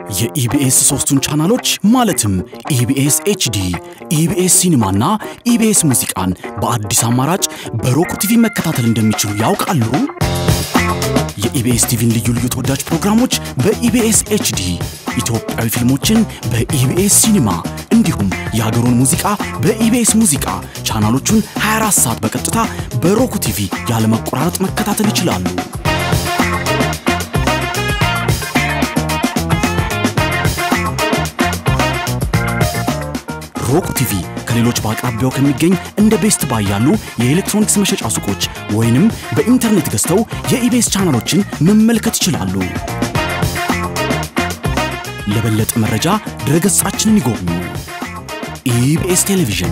የኢቢኤስ ሶስቱን ቻናሎች ማለትም ኢቢኤስ ኤችዲ፣ ኢቢኤስ ሲኒማና ኢቢኤስ ሙዚቃን በአዲስ አማራጭ በሮክ ቲቪ መከታተል እንደሚችሉ ያውቃሉ? የኢቢኤስ ቲቪን ልዩ ልዩ ተወዳጅ ፕሮግራሞች በኢቢኤስ ኤችዲ፣ ኢትዮጵያዊ ፊልሞችን በኢቢኤስ ሲኒማ እንዲሁም የሀገሩን ሙዚቃ በኢቢኤስ ሙዚቃ ቻናሎቹን 24 ሰዓት በቀጥታ በሮክ ቲቪ ያለመቆራረጥ መከታተል ይችላሉ። ሮክ ቲቪ ከሌሎች በአቅራቢያው ከሚገኝ እንደ ቤስት ባይ ያሉ የኤሌክትሮኒክስ መሸጫ ሱቆች ወይንም በኢንተርኔት ገዝተው የኢቤስ ቻናሎችን መመልከት ይችላሉ። ለበለጠ መረጃ ድረገጻችንን ይጎብኙ። ኢቢኤስ ቴሌቪዥን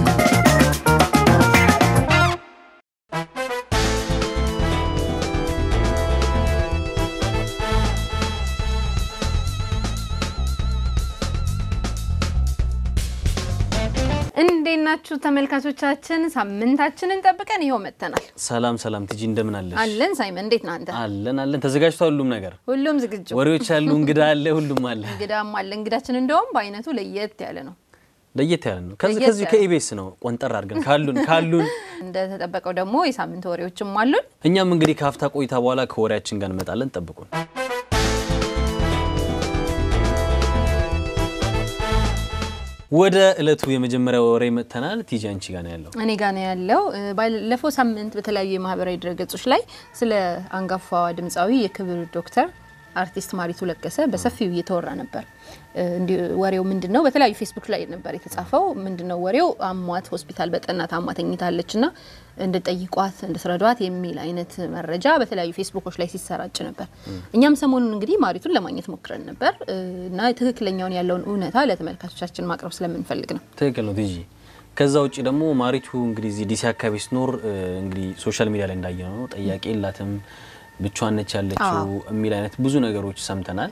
እንዴት ናችሁ ተመልካቾቻችን? ሳምንታችንን ጠብቀን ይኸው መጥተናል። ሰላም ሰላም፣ ትጂ እንደምን አለሽ? አለን ሳይመን፣ እንዴት ነህ አንተ? አለን አለን፣ ተዘጋጅቷል ሁሉም ነገር፣ ሁሉም ዝግጁ፣ ወሬዎች አሉ፣ እንግዳ አለ፣ ሁሉም አለ። እንግዳም አለ። እንግዳችን እንደውም በአይነቱ ለየት ያለ ነው። ለየት ያለ ነው። ከዚህ ለየት ከዚህ ያለ። ከኢቢኤስ ነው ቆንጠር አድርገን ካሉን ካሉን እንደተጠበቀው ደግሞ የሳምንት ወሬዎችም አሉን። እኛም እንግዲህ ከሀፍታ ቆይታ በኋላ ከወሬያችን ጋር እንመጣለን። ጠብቁን። ወደ እለቱ የመጀመሪያ ወሬ መጥተናል። ቲጂ አንቺ ጋር ነው ያለው። እኔ ጋ ነው ያለው። እ፣ ባለፈው ሳምንት በተለያዩ የማህበራዊ ድረገጾች ላይ ስለ አንጋፋዋ ድምፃዊ የክብር ዶክተር አርቲስት ማሪቱ ለገሰ በሰፊው እየተወራ ነበር። እ፣ እንዲህ ወሬው ምንድን ነው? በተለያዩ ፌስቡክ ላይ ነበር የተጻፈው። ምንድን ነው ወሬው? አሟት ሆስፒታል በጠና ታማ ተኝታለች ና እንድጠይቋት እንድትረዷት የሚል አይነት መረጃ በተለያዩ ፌስቡኮች ላይ ሲሰራጭ ነበር። እኛም ሰሞኑን እንግዲህ ማሪቱን ለማግኘት ሞክረን ነበር እ፣ እና ትክክለኛውን ያለውን እውነታ ለተመልካቾቻችን ማቅረብ ስለምንፈልግ ነው። ትክክል ነው ቲጂ። ከዛ ውጭ ደግሞ ማሪቱ እንግዲህ እዚህ ዲሲ አካባቢ ስኖር እንግዲህ ሶሻል ሚዲያ ላይ እንዳየ ነው ጠያቂ የላትም ብቻዋን ነች ያለችው የሚል አይነት ብዙ ነገሮች ሰምተናል።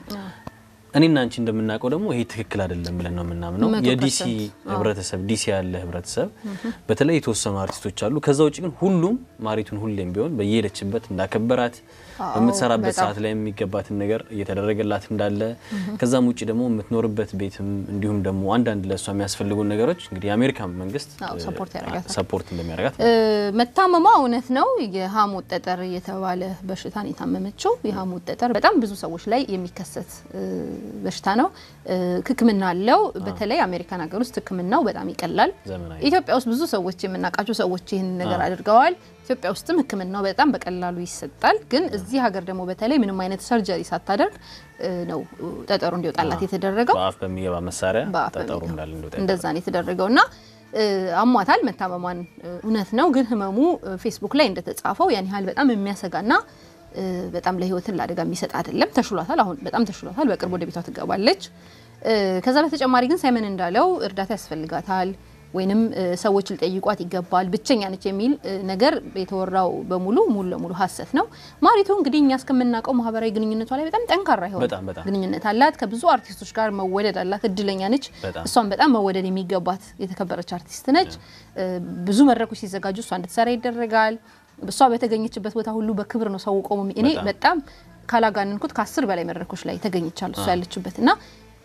እኔና አንቺ እንደምናውቀው ደግሞ ይሄ ትክክል አይደለም ብለን ነው የምናምነው። መቶ የዲሲ ፐርሰንት። ህብረተሰብ ዲሲ ያለ ህብረተሰብ በተለይ የተወሰኑ አርቲስቶች አሉ። ከዛ ውጭ ግን ሁሉም ማሪቱን ሁሌም ቢሆን በየሄደችበት እንዳከበራት አዎ፣ በምትሰራበት በጣም። ሰዓት ላይ የሚገባትን ነገር እየተደረገላት እንዳለ ከዛም ውጭ ደግሞ የምትኖርበት ቤትም እንዲሁም ደግሞ አንዳንድ ለእሷ የሚያስፈልጉን ነገሮች እንግዲህ የአሜሪካን መንግስት አዎ፣ ሰፖርት ያደርጋታል። ሰፖርት እንደሚያደርጋት እ፣ መታመሟ እውነት ነው። የሀሞት ጠጠር የተባለ በሽታን የታመመችው የሀሞት ጠጠር በጣም ብዙ ሰዎች ላይ የሚከሰት እ፣ በሽታ ነው። እ፣ ሕክምና አለው። በተለይ አሜሪካን ሀገር ውስጥ ሕክምናው በጣም ይቀላል። ዘመናዊ ኢትዮጵያ ውስጥ ብዙ ሰዎች የምናውቃቸው ሰዎች ይህን ነገር አድርገዋል። ኢትዮጵያ ውስጥም ሕክምናው በጣም በቀላሉ ይሰጣል። ግን እዚህ ሀገር ደግሞ በተለይ ምንም አይነት ሰርጀሪ ሳታደርግ እ፣ ነው ጠጠሩ እንዲወጣላት የተደረገው። በአፍ በሚገባ መሳሪያ በአፍ ጠጠሩ በሚገባ እንዳለ እንደወጣ እንደዛ ነው የተደረገው እና እ፣ አሟታል መታመሟን እ፣ እውነት ነው። ግን ህመሙ እ፣ ፌስቡክ ላይ እንደተጻፈው ያን ያህል በጣም የሚያሰጋና እ፣ በጣም ለህይወትን ለአደጋ የሚሰጥ አይደለም። ተሽሏታል። አሁን በጣም ተሽሏታል። በቅርብ ወደ ቤቷ ትገባለች። እ፣ ከዛ በተጨማሪ ግን ሳይመን እንዳለው እርዳታ ያስፈልጋታል ወይንም እ፣ ሰዎች ሊጠይቋት ይገባል፣ ብቸኛ ነች የሚል እ፣ ነገር የተወራው በሙሉ ሙሉ ለሙሉ ሀሰት ነው። ማሪቱ እንግዲህ እኛ እስከምናውቀው ማህበራዊ ግንኙነቷ ላይ በጣም ጠንካራ የሆነ በጣም በጣም ግንኙነት አላት። ከብዙ አርቲስቶች ጋር መወደድ አላት። እድለኛ ነች። በጣም። እሷን በጣም መወደድ የሚገባት የተከበረች አርቲስት ነች። እ፣ ብዙ መድረኮች ሲዘጋጁ እሷ እንድትሰራ ይደረጋል። እሷ በተገኘችበት ቦታ ሁሉ በክብር ነው ሰው ቆሞ እኔ በጣም። በጣም ካላጋነንኩት ከአስር በላይ መድረኮች ላይ ተገኝቻለሁ እሷ ያለችበት እና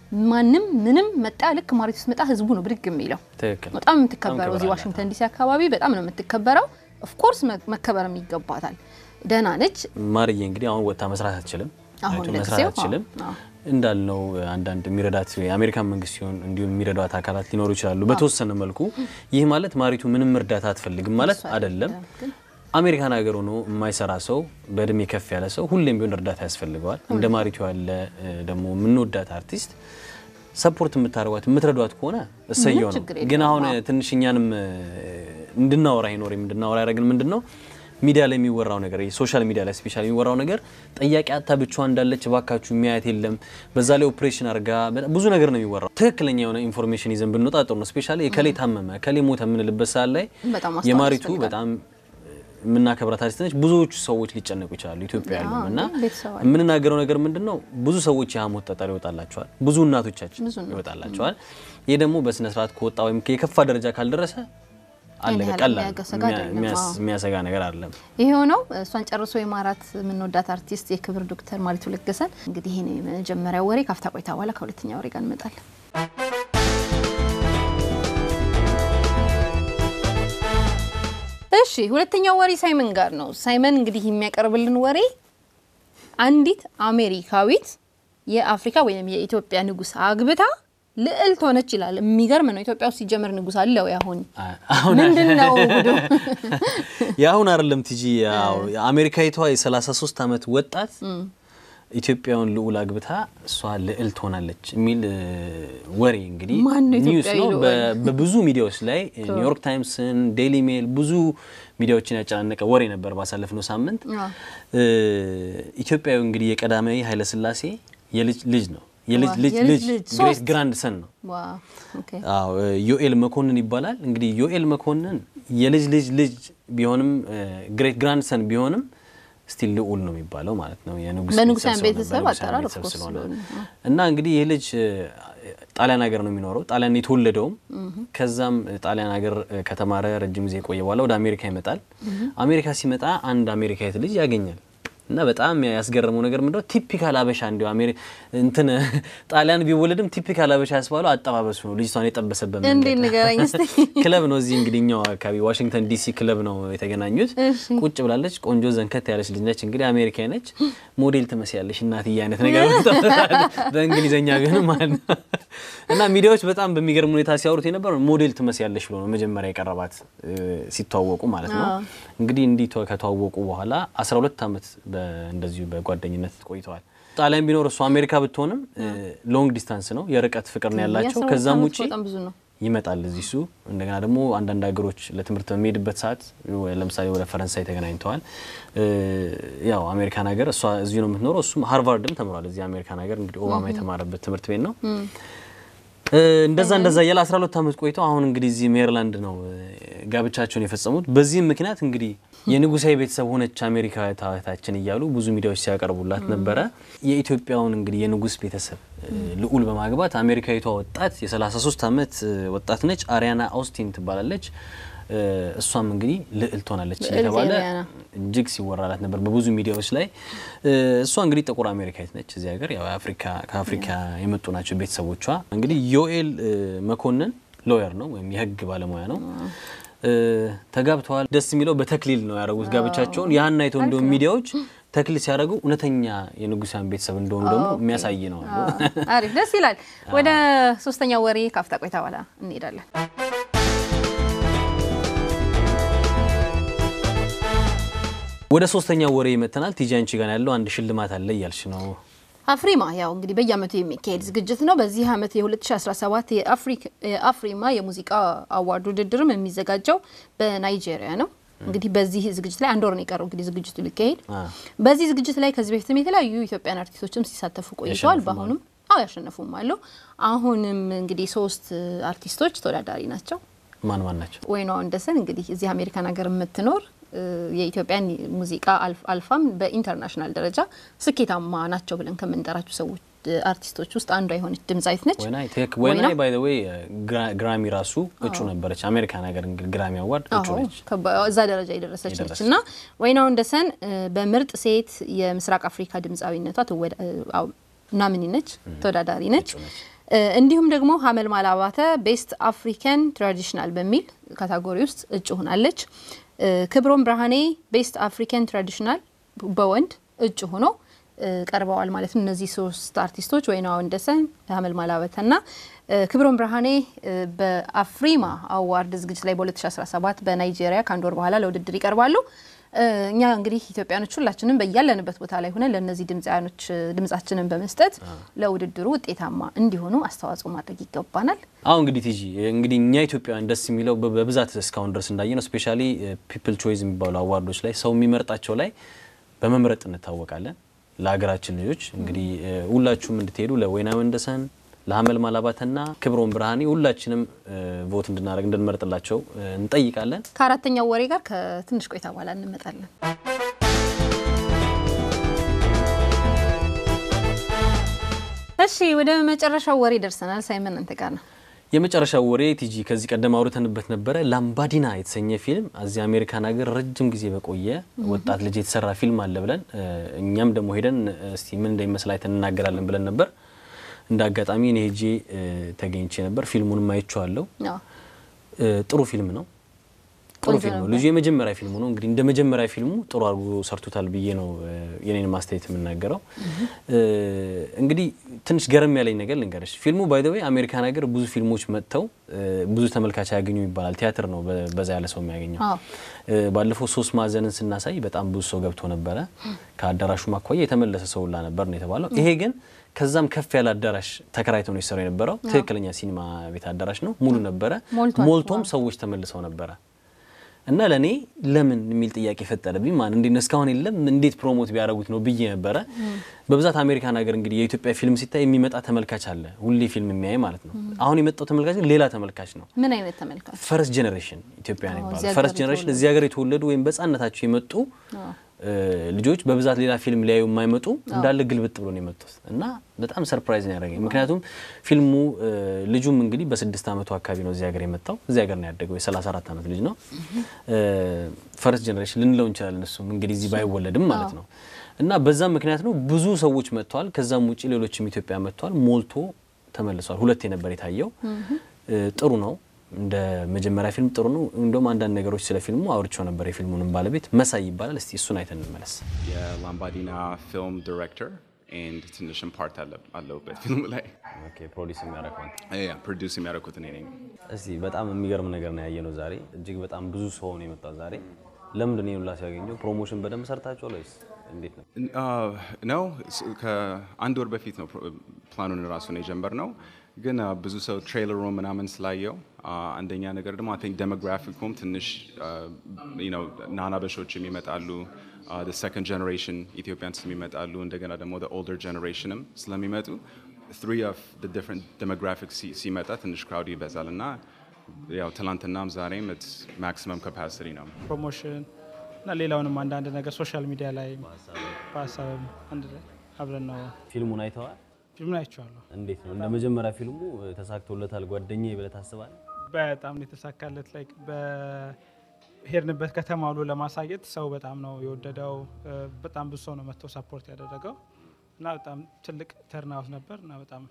ማንም ምንም መጣ ልክ ማሪቱ ስትመጣ ህዝቡ ነው ብድግ የሚለው ትክክል በጣም የምትከበረው ክብር እዚህ አላት። ዋሽንግተን ዲሲ አካባቢ በጣም ነው የምትከበረው። ኦፍኮርስ መከበርም ይገባታል። ደህና ነች። ማርዬ እንግዲህ አሁን ወጥታ መስራት አትችልም። አሁን አይቶ ለጊዜው፣ መስራት አትችልም። አዎ፣ እንዳልነው አንዳንድ የሚረዳት የአሜሪካን መንግስት ሲሆን እንዲሁም የሚረዷት አካላት ሊኖሩ ይችላሉ በተወሰነ መልኩ። ይህ ማለት ማሪቱ ምንም እርዳታ አትፈልግም ማለት አይደለም። ግን አሜሪካን ሀገር ሆኖ የማይሰራ ሰው በእድሜ ከፍ ያለ ሰው ሁሌም ቢሆን እርዳታ ያስፈልገዋል። እንደ ማሪቱ ያለ እ፣ ደግሞ የምንወዳት አርቲስት ሰፖርት የምታደርጓት የምትረዷት ከሆነ እሰየው ነው። ችግር የለውም። ግን አሁን ትንሽ እኛንም እ፣ እንድናወራ ይኖር እንድናወራ ያደረግን ምንድን ነው ሚዲያ ላይ የሚወራው ነገር ሶሻል ሚዲያ ላይ ስፔሻል የሚወራው ነገር ጠያቂ አታ ብቻዋን እንዳለች እባካችሁ የሚያየት የለም። በዛ ላይ ኦፕሬሽን አድርጋ በጣም ብዙ ነገር ነው የሚወራው። ትክክለኛ የሆነ ኢንፎርሜሽን ይዘን ብንወጣ ጥሩ ነው። ስፔሻሊ የከሌ ታመመ ከሌ ሞተ የምንልበት ሰዓት ላይ በጣም ማስተዋል የማሪቱ ያስፈልጋል። በጣም የምናከብራት አርቲስት ነች። ብዙዎቹ ሰዎች ሊጨነቁ ይችላሉ ኢትዮጵያ ያሉ አዎ፣ እና ቤተሰብ አለ። የምንናገረው ነገር ምንድን ነው? ብዙ ሰዎች የሀሞት ጠጠር ይወጣላቸዋል። ብዙ እናቶቻችን ብዙ እናቶች። ይወጣላቸዋል። ይህ ደግሞ በስነ ስርዓት ከወጣ ወይም የከፋ ደረጃ ካልደረሰ አለቀ። ያህል ቀላል የሚያሰጋ የሚያ- አይደለም። የሚያስ- አዎ። የሚያሰጋ ነገር አይደለም። ይሄ ነው እሷን ጨርሶ የማራት የምንወዳት አርቲስት የክብር ዶክተር ማሪቱ ለገሰን እንግዲህ ይሄ ነው የመጀመሪያ ወሬ። ካፍታ ቆይታ በኋላ ከሁለተኛ ወሬ ጋር እንመጣለን። እሺ ሁለተኛው ወሬ ሳይመን ጋር ነው። ሳይመን እንግዲህ የሚያቀርብልን ወሬ አንዲት አሜሪካዊት የአፍሪካ ወይም የኢትዮጵያ ንጉሥ አግብታ ልዕልት ሆነች ይላል። የሚገርም ነው። ኢትዮጵያ ውስጥ ሲጀመር ንጉሥ አለ ወይ? አሁን አሁን ምንድን ነው ጉዱ? የአሁን አይደለም ቲጂ ያው አሜሪካዊቷ የ33 ዓመት ወጣት ኢትዮጵያውን ልዑል አግብታ እሷ ልዕልት ሆናለች የሚል እ, ወሬ እንግዲህ ማን ነው ኒውስ ኢትዮጵያዊ ነው። ልዑል? በ- በብዙ ሚዲያዎች ላይ ኒውዮርክ ታይምስን፣ ዴይሊ ሜል ብዙ ሚዲያዎችን ያጨናነቀ ወሬ ነበር ባሳለፍነው ሳምንት። አዎ። እ, ኢትዮጵያዊ እንግዲህ የቀዳማዊ ኃይለሥላሴ የልጅ ልጅ ነው። የልጅ ዋው፣ ልጅ የልጅ ልጅ ልጅ ግሬት ሶስት። ግራንድ ሰን ነው። ዋው ኦኬ አዎ እ, ዮኤል መኮንን ይባላል። እንግዲህ ዮኤል መኮንን የልጅ ልጅ ልጅ ቢሆንም ግሬት ግራንድ ሰን ቢሆንም ስቲል ልዑል ነው የሚባለው ማለት ነው። የንጉስ በንጉሳውያን ስለሆነ፣ ቤተሰብ በንጉሳውያን አጠራር ቤተሰብ of course ስለሆነ ስለሆነ፣ እና እንግዲህ ይህ ልጅ እ, ጣሊያን ሀገር ነው የሚኖረው። ጣሊያን የተወለደውም ከዛም ጣሊያን ሀገር እ, ከተማረ ረጅም ጊዜ የቆየ በኋላ ወደ አሜሪካ ይመጣል። አሜሪካ ሲመጣ አንድ አሜሪካዊት ልጅ ያገኛል እና በጣም ያስገረመው ነገር ምንድነው ቲፒካል አበሻ እንዲሁ አሜሪ እንትን ጣሊያን ቢወለድም ቲፒካል አበሻ ያስባለው አጠባበሱ ነው። ልጅቷን የጠበሰበት እንዴት መንገድ ንገረኝ እስቲ። ክለብ ነው እዚህ እንግዲህ እኛው አካባቢ ዋሽንግተን ዲሲ ክለብ ነው የተገናኙት። እሺ። ቁጭ ብላለች። ቆንጆ ዘንከት ያለች ልጅ ነች። እንግዲህ አሜሪካዊ ነች። ሞዴል ትመስያለሽ እናትዬ አይነት ነገር በእንግሊዝኛ ግን ማለት ነው። እና ሚዲያዎች በጣም በሚገርም ሁኔታ ሲያወሩት የነበረው ሞዴል ትመስያለሽ ብሎ ነው መጀመሪያ የቀረባት እ፣ ሲተዋወቁ ማለት ነው። አዎ። እንግዲህ እንዲህ ተዋ- ከተዋወቁ በኋላ 12 ዓመት በ- እንደዚሁ በጓደኝነት ቆይተዋል። ጣሊያን ቢኖር እሱ አሜሪካ ብትሆንም ሎንግ ዲስታንስ ነው የርቀት ፍቅር ነው ያላቸው። የአስራ ሁለት ከዛም ዓመት ውጪ በጣም ብዙ ነው። ይመጣል እዚህ እሱ እንደገና ደግሞ አንዳንድ ሀገሮች ለትምህርት በሚሄድበት ሰዓት ወ- ለምሳሌ ወደ ፈረንሳይ ተገናኝተዋል። እ፣ ያው አሜሪካን ሀገር እሷ እዚሁ ነው የምትኖረው፣ እሱም ሃርቫርድም ተምሯል። እዚህ አሜሪካን ሀገር እንግዲህ ኦባማ የተማረበት ትምህርት ቤት ነው። እ፣ እንደዛ እንደዛ እያለ 12 ዓመት ቆይተው አሁን እንግዲህ እዚህ ሜሪላንድ ነው እ፣ ጋብቻቸውን የፈጸሙት። በዚህም ምክንያት እንግዲህ የንጉሳዊ ቤተሰብ ሆነች አሜሪካዊታችን እያሉ ብዙ ሚዲያዎች ሲያቀርቡላት ነበረ። የኢትዮጵያውን እንግዲህ የንጉስ ቤተሰብ እ፣ ልዑል በማግባት አሜሪካዊቷ ወጣት የ33 ዓመት እ፣ ወጣት ነች። አሪያና አውስቲን ትባላለች። እ፣ እሷም እንግዲህ ልዕልት ሆናለች ልዕልት እየተባለ አሪያና። እጅግ ሲወራላት ነበር በብዙ ሚዲያዎች ላይ። እ፣ እሷ እንግዲህ ጥቁር አሜሪካዊት ነች። እዚህ ሀገር ያው የአፍሪካ ከአፍሪካ የመጡ ናቸው ቤተሰቦቿ። እንግዲህ ዮኤል እ፣ መኮንን ሎየር ነው ወይም የህግ ባለሙያ ነው። እ፣ ተጋብተዋል። ደስ የሚለው በተክሊል ነው ያደረጉት ጋብቻቸውን። ያን አይተው እንደውም ሚዲያዎች ተክሊል ሲያደርጉ እውነተኛ የንጉሳን ቤተሰብ እንደሆኑ ደግሞ የሚያሳይ ነው አሉ። አሪፍ ደስ ይላል። ወደ ሶስተኛው ወሬ ካፍታ ቆይታ በኋላ እንሄዳለን። ወደ ሶስተኛው ወሬ መተናል። ቲጂ አንቺ ጋር ያለው አንድ ሽልማት አለ እያልሽ ነው። አፍሪማ ያው እንግዲህ በየአመቱ የሚካሄድ ዝግጅት ነው። በዚህ አመት የ2017 የአፍሪክ- የአፍሪማ የሙዚቃ አዋርድ ውድድርም የሚዘጋጀው በናይጄሪያ ነው። እንግዲህ በዚህ ዝግጅት ላይ አንድ ወር ነው የቀረው እንግዲህ ዝግጅቱ ሊካሄድ። አ። በዚህ ዝግጅት ላይ ከዚህ በፊትም የተለያዩ ኢትዮጵያን አርቲስቶችም ሲሳተፉ ቆይተዋል። ያሸነፉም በአሁኑም አዎ ያሸነፉም አሉ። አሁንም እንግዲህ ሶስት አርቲስቶች ተወዳዳሪ ናቸው። ማን ማን ናቸው? ወይኗ ወንደሰን እንግዲህ እዚህ አሜሪካን ሀገር የምትኖር እ፣ የኢትዮጵያን ሙዚቃ አልፍ- አልፋም በኢንተርናሽናል ደረጃ ስኬታማ ናቸው ብለን ከምንጠራቸው ሰዎች እ፣ አርቲስቶች ውስጥ አንዷ የሆነች ድምጻዊት ነች። ወይናይ ትክክ ወይና? ወይናይ ባይ ዘ ዌይ ግራሚ ራሱ እጩ ነበረች። አሜሪካን ሀገር እንግዲህ ግራሚ አዋርድ እጩ አዎ ነች። ከባ- እዛ ደረጃ የደረሰች ነች የደረሰች። እና ወይና ወንደሰን እ፣ በምርጥ ሴት የምስራቅ አፍሪካ ድምጻዊነቷ ትወዳ- እ፣ አዎ፣ ናምኒ ነች፣ ተወዳዳሪ ነች። እጩ ነች። እ፣ እንዲሁም ደግሞ ሀመልማል አባተ ቤስት አፍሪካን ትራዲሽናል በሚል ካታጎሪ ውስጥ እጩ ሆናለች። እ፣ ክብሮም ብርሃኔ ቤስት አፍሪካን ትራዲሽናል በወንድ እጩ ሆኖ እ፣ ቀርበዋል ማለት ነው። እነዚህ ሶስት አርቲስቶች ወይና ወንደሰን፣ ሀመልማል አባተና እ፣ ክብሮም ብርሃኔ እ፣ በአፍሪማ አዋርድ ዝግጅት ላይ በ2017 በናይጄሪያ ከአንድ ወር በኋላ ለውድድር ይቀርባሉ። እ፣ እኛ እንግዲህ ኢትዮጵያኖች ሁላችንም በያለንበት ቦታ ላይ ሆነን ለእነዚህ ድምፃያኖች እ፣ ድምጻችንን በመስጠት ለውድድሩ ውጤታማ እንዲሆኑ አስተዋጽኦ ማድረግ ይገባናል። አሁን እንግዲህ ቲጂ እንግዲህ እኛ ኢትዮጵያውያን ደስ የሚለው በ- በብዛት እስካሁን ድረስ እንዳየ ነው። ስፔሻሊ ፒፕል ቾይዝ የሚባሉ አዋርዶች ላይ ሰው የሚመርጣቸው ላይ በመምረጥ እንታወቃለን። ለሀገራችን ልጆች እንግዲህ እ፣ ሁላችሁም እንድትሄዱ ለወይና ወንደሰን፣ ለሀመልማል አባተና ክብሮም ብርሃኔ ሁላችንም እ፣ ቮት እንድናደርግ እንድንመርጥላቸው እ፣ እንጠይቃለን። ከአራተኛው ወሬ ጋር ከትንሽ ቆይታ በኋላ እንመጣለን። እሺ ወደ መጨረሻው ወሬ ደርሰናል። ሳይመን አንተ ጋር ነው። የመጨረሻው ወሬ ቲጂ ከዚህ ቀደም አውርተንበት ነበረ። ላምባዲና የተሰኘ ፊልም እዚህ አሜሪካን ሀገር ረጅም ጊዜ በቆየ ወጣት ልጅ የተሰራ ፊልም አለ ብለን እኛም ደግሞ ሄደን እስቲ ምን እንደሚመስል አይተን እናገራለን ብለን ነበር። እንደ አጋጣሚ እኔ ሄጄ ተገኝቼ ነበር። ፊልሙንም አይቼዋለሁ። ጥሩ ፊልም ነው። ጥሩ ፊልም ነው። ልጁ የመጀመሪያ ፊልሙ ነው። እንግዲህ እንደ መጀመሪያ ፊልሙ ጥሩ አድርጎ ሰርቶታል ብዬ ነው የኔን ማስተያየት የምናገረው። እንግዲህ ትንሽ ገረም ያለኝ ነገር ልንገርሽ። ፊልሙ ባይ ዘ ወይ አሜሪካን ሀገር ብዙ ፊልሞች መጥተው ብዙ ተመልካች አያገኙ ይባላል። ቲያትር ነው በዛ ያለ ሰው የሚያገኘው። ባለፈው ሶስት ማዕዘንን ስናሳይ በጣም ብዙ ሰው ገብቶ ነበረ። ከአዳራሹ ማኳያ የተመለሰ ሰው ሁላ ነበር ነው የተባለው። ይሄ ግን ከዛም ከፍ ያለ አዳራሽ ተከራይተው ነው የሰራው የነበረው። ትክክለኛ ሲኒማ ቤት አዳራሽ ነው፣ ሙሉ ነበረ። ሞልቶም ሰዎች ተመልሰው ነበረ። እና ለእኔ ለምን የሚል ጥያቄ ፈጠረብኝ። ማን እንዴት ነው እስካሁን የለም እንዴት ፕሮሞት ቢያደርጉት ነው ብዬ ነበረ። በብዛት አሜሪካን ሀገር እንግዲህ የኢትዮጵያ ፊልም ሲታይ የሚመጣ ተመልካች አለ፣ ሁሌ ፊልም የሚያይ ማለት ነው። አሁን የመጣው ተመልካች ሌላ ተመልካች ነው። ምን አይነት ተመልካች? ፈርስት ጀኔሬሽን ኢትዮጵያ ነው ይባላል። ፈርስት ጀኔሬሽን እዚህ ሀገር የተወለዱ ወይም በሕፃንነታቸው የመጡ ልጆች በብዛት ሌላ ፊልም ሊያዩ የማይመጡ እንዳለ ግልብጥ ብሎ ነው የመጡት እና በጣም ሰርፕራይዝ ነው ያደረገኝ። ምክንያቱም ፊልሙ ልጁም እንግዲህ በስድስት ዓመቱ አካባቢ ነው እዚህ ሀገር የመጣው እዚህ ሀገር ነው ያደገው የ34 ዓመት ልጅ ነው። ፈርስት ጀኔሬሽን ልንለው እንችላለን። እሱም እንግዲህ እዚህ ባይወለድም ማለት ነው እና በዛም ምክንያት ነው ብዙ ሰዎች መጥተዋል። ከዛም ውጭ ሌሎችም ኢትዮጵያ መጥተዋል። ሞልቶ ተመልሷል። ሁለቴ ነበር የታየው። ጥሩ ነው እንደ መጀመሪያ ፊልም ጥሩ ነው። እንደውም አንዳንድ ነገሮች ስለ ፊልሙ አውርቼው ነበር። የፊልሙንም ባለቤት መሳይ ይባላል። እስቲ እሱን አይተን እንመለስ። የላምባዲና ፊልም ዲሬክተር ኤንድ ትንሽም ፓርት አለሁበት ፊልሙ ላይ ፕሮዲስ የሚያደርገው ፕሮዲውስ የሚያደርጉት እኔ ነኝ። እስቲ በጣም የሚገርም ነገር ነው ያየነው ዛሬ። እጅግ በጣም ብዙ ሰው ነው የመጣው ዛሬ። ለምንድን ነው ሁላ ሲያገኘው? ፕሮሞሽን በደንብ ሰርታችኋል ወይስ እንዴት ነው? ነው ከአንድ ወር በፊት ነው ፕላኑን ራሱን የጀመርነው ግን ብዙ ሰው ትሬለሩ ምናምን ስላየው አንደኛ ነገር ደግሞ አይ ቲንክ ዴሞግራፊኩም ትንሽ ናናበሾችም ይመጣሉ ሰከንድ ጀኔሬሽን ኢትዮጵያንስ ይመጣሉ እንደገና ደግሞ ኦልደር ጀኔሬሽንም ስለሚመጡ ትሪ ኦፍ ዲፍረንት ዴሞግራፊክ ሲመጣ ትንሽ ክራውድ ይበዛል እና ያው ትላንትናም ዛሬም ማክሲመም ካፓሲቲ ነው ፕሮሞሽን እና ሌላውንም አንዳንድ ነገር ሶሻል ሚዲያ ላይ በሀሳብም አንድ ላይ አብረን ነው ፊልሙን አይተዋል? ፊልሙን አይቼዋለሁ። እንዴት ነው እንደ መጀመሪያ ፊልሙ ተሳክቶለታል ጓደኛዬ ብለህ ታስባለህ? በጣም ነው የተሳካለት። ላይክ በሄድንበት ከተማ ሁሉ ለማሳየት ሰው በጣም ነው የወደደው። በጣም ብዙ ሰው ነው መጥቶ ሰፖርት ያደረገው እና በጣም ትልቅ ተርናውት ነበር እና በጣም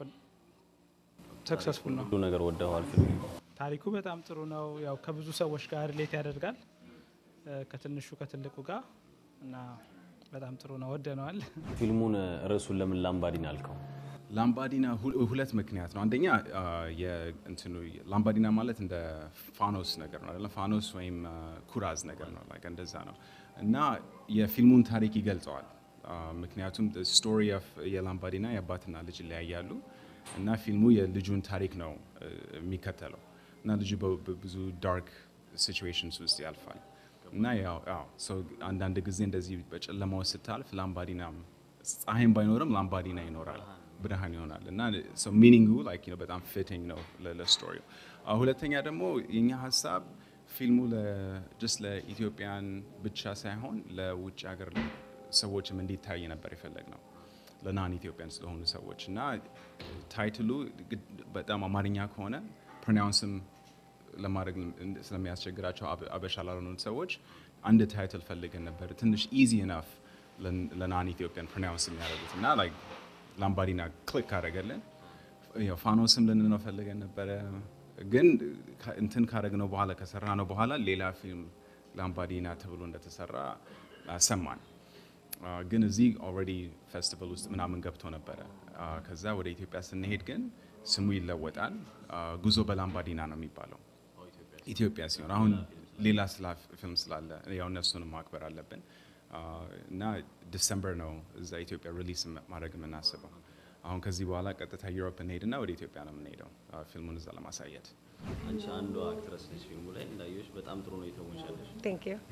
ሰክሰስፉል ነው። ሁሉ ነገር ወደዋል ፊልሙ። ታሪኩ በጣም ጥሩ ነው። ያው ከብዙ ሰዎች ጋር ሪሌት ያደርጋል ከትንሹ ከትልቁ ጋር እና በጣም ጥሩ ነው፣ ወደነዋል። ፊልሙን ርዕሱን ለምን ላምባዲና አልከው? ላምባዲና ሁለት ምክንያት ነው። አንደኛ እንትኑ ላምባዲና ማለት እንደ ፋኖስ ነገር ነው አይደለም? ፋኖስ ወይም ኩራዝ ነገር ነው፣ ላይክ እንደዛ ነው እና የፊልሙን ታሪክ ይገልጸዋል። ምክንያቱም ስቶሪ ኦፍ የላምባዲና የአባትና ልጅ ይለያያሉ እና ፊልሙ የልጁን ታሪክ ነው የሚከተለው እና ልጁ በብዙ ዳርክ ሲቹዌሽንስ ውስጥ ያልፋል እና ያው አንዳንድ ጊዜ እንደዚህ በጨለማ ውስጥ ስታልፍ ላምባዲና ፀሐይም ባይኖርም ላምባዲና ይኖራል፣ ብርሃን ይሆናል እና ሚኒንጉ ላይክ በጣም ፊቲንግ ነው ለስቶሪው። ሁለተኛ ደግሞ የኛ ሀሳብ ፊልሙ ጀስት ለኢትዮጵያን ብቻ ሳይሆን ለውጭ ሀገር ሰዎችም እንዲታይ ነበር የፈለግ ነው ለናን ኢትዮጵያን ስለሆኑ ሰዎች እና ታይትሉ በጣም አማርኛ ከሆነ ፕሮናውንስም ለማድረግ ስለሚያስቸግራቸው አበሻ ላልሆኑት ሰዎች አንድ ታይትል ፈልገን ነበር፣ ትንሽ ኢዚ ናፍ ለናን ኢትዮጵያን ፕሮናውንስ የሚያደርጉት እና ላምባዲና ክሊክ ካደረገልን ፋኖስም ልንለው ፈልገን ነበረ። ግን እንትን ካደረግነው በኋላ ከሰራ ነው በኋላ ሌላ ፊልም ላምባዲና ተብሎ እንደተሰራ ሰማን። ግን እዚህ ኦልሬዲ ፌስቲቫል ውስጥ ምናምን ገብቶ ነበረ። ከዛ ወደ ኢትዮጵያ ስንሄድ ግን ስሙ ይለወጣል። ጉዞ በላምባዲና ነው የሚባለው ኢትዮጵያ ሲሆን አሁን ሌላ ፊልም ስላለ ያው እነሱንም ማክበር አለብን እና ዲሰምበር ነው እዛ ኢትዮጵያ ሪሊስ ማድረግ የምናስበው። አሁን ከዚህ በኋላ ቀጥታ ዩሮፕ እንሄድና ወደ ኢትዮጵያ ነው የምንሄደው ፊልሙን እዛ ለማሳየት። አንቺ አንዷ አክትረስ ነች ፊልሙ ላይ እንዳየሽ በጣም ጥሩ ነው የተሞሻለሽ። Thank you.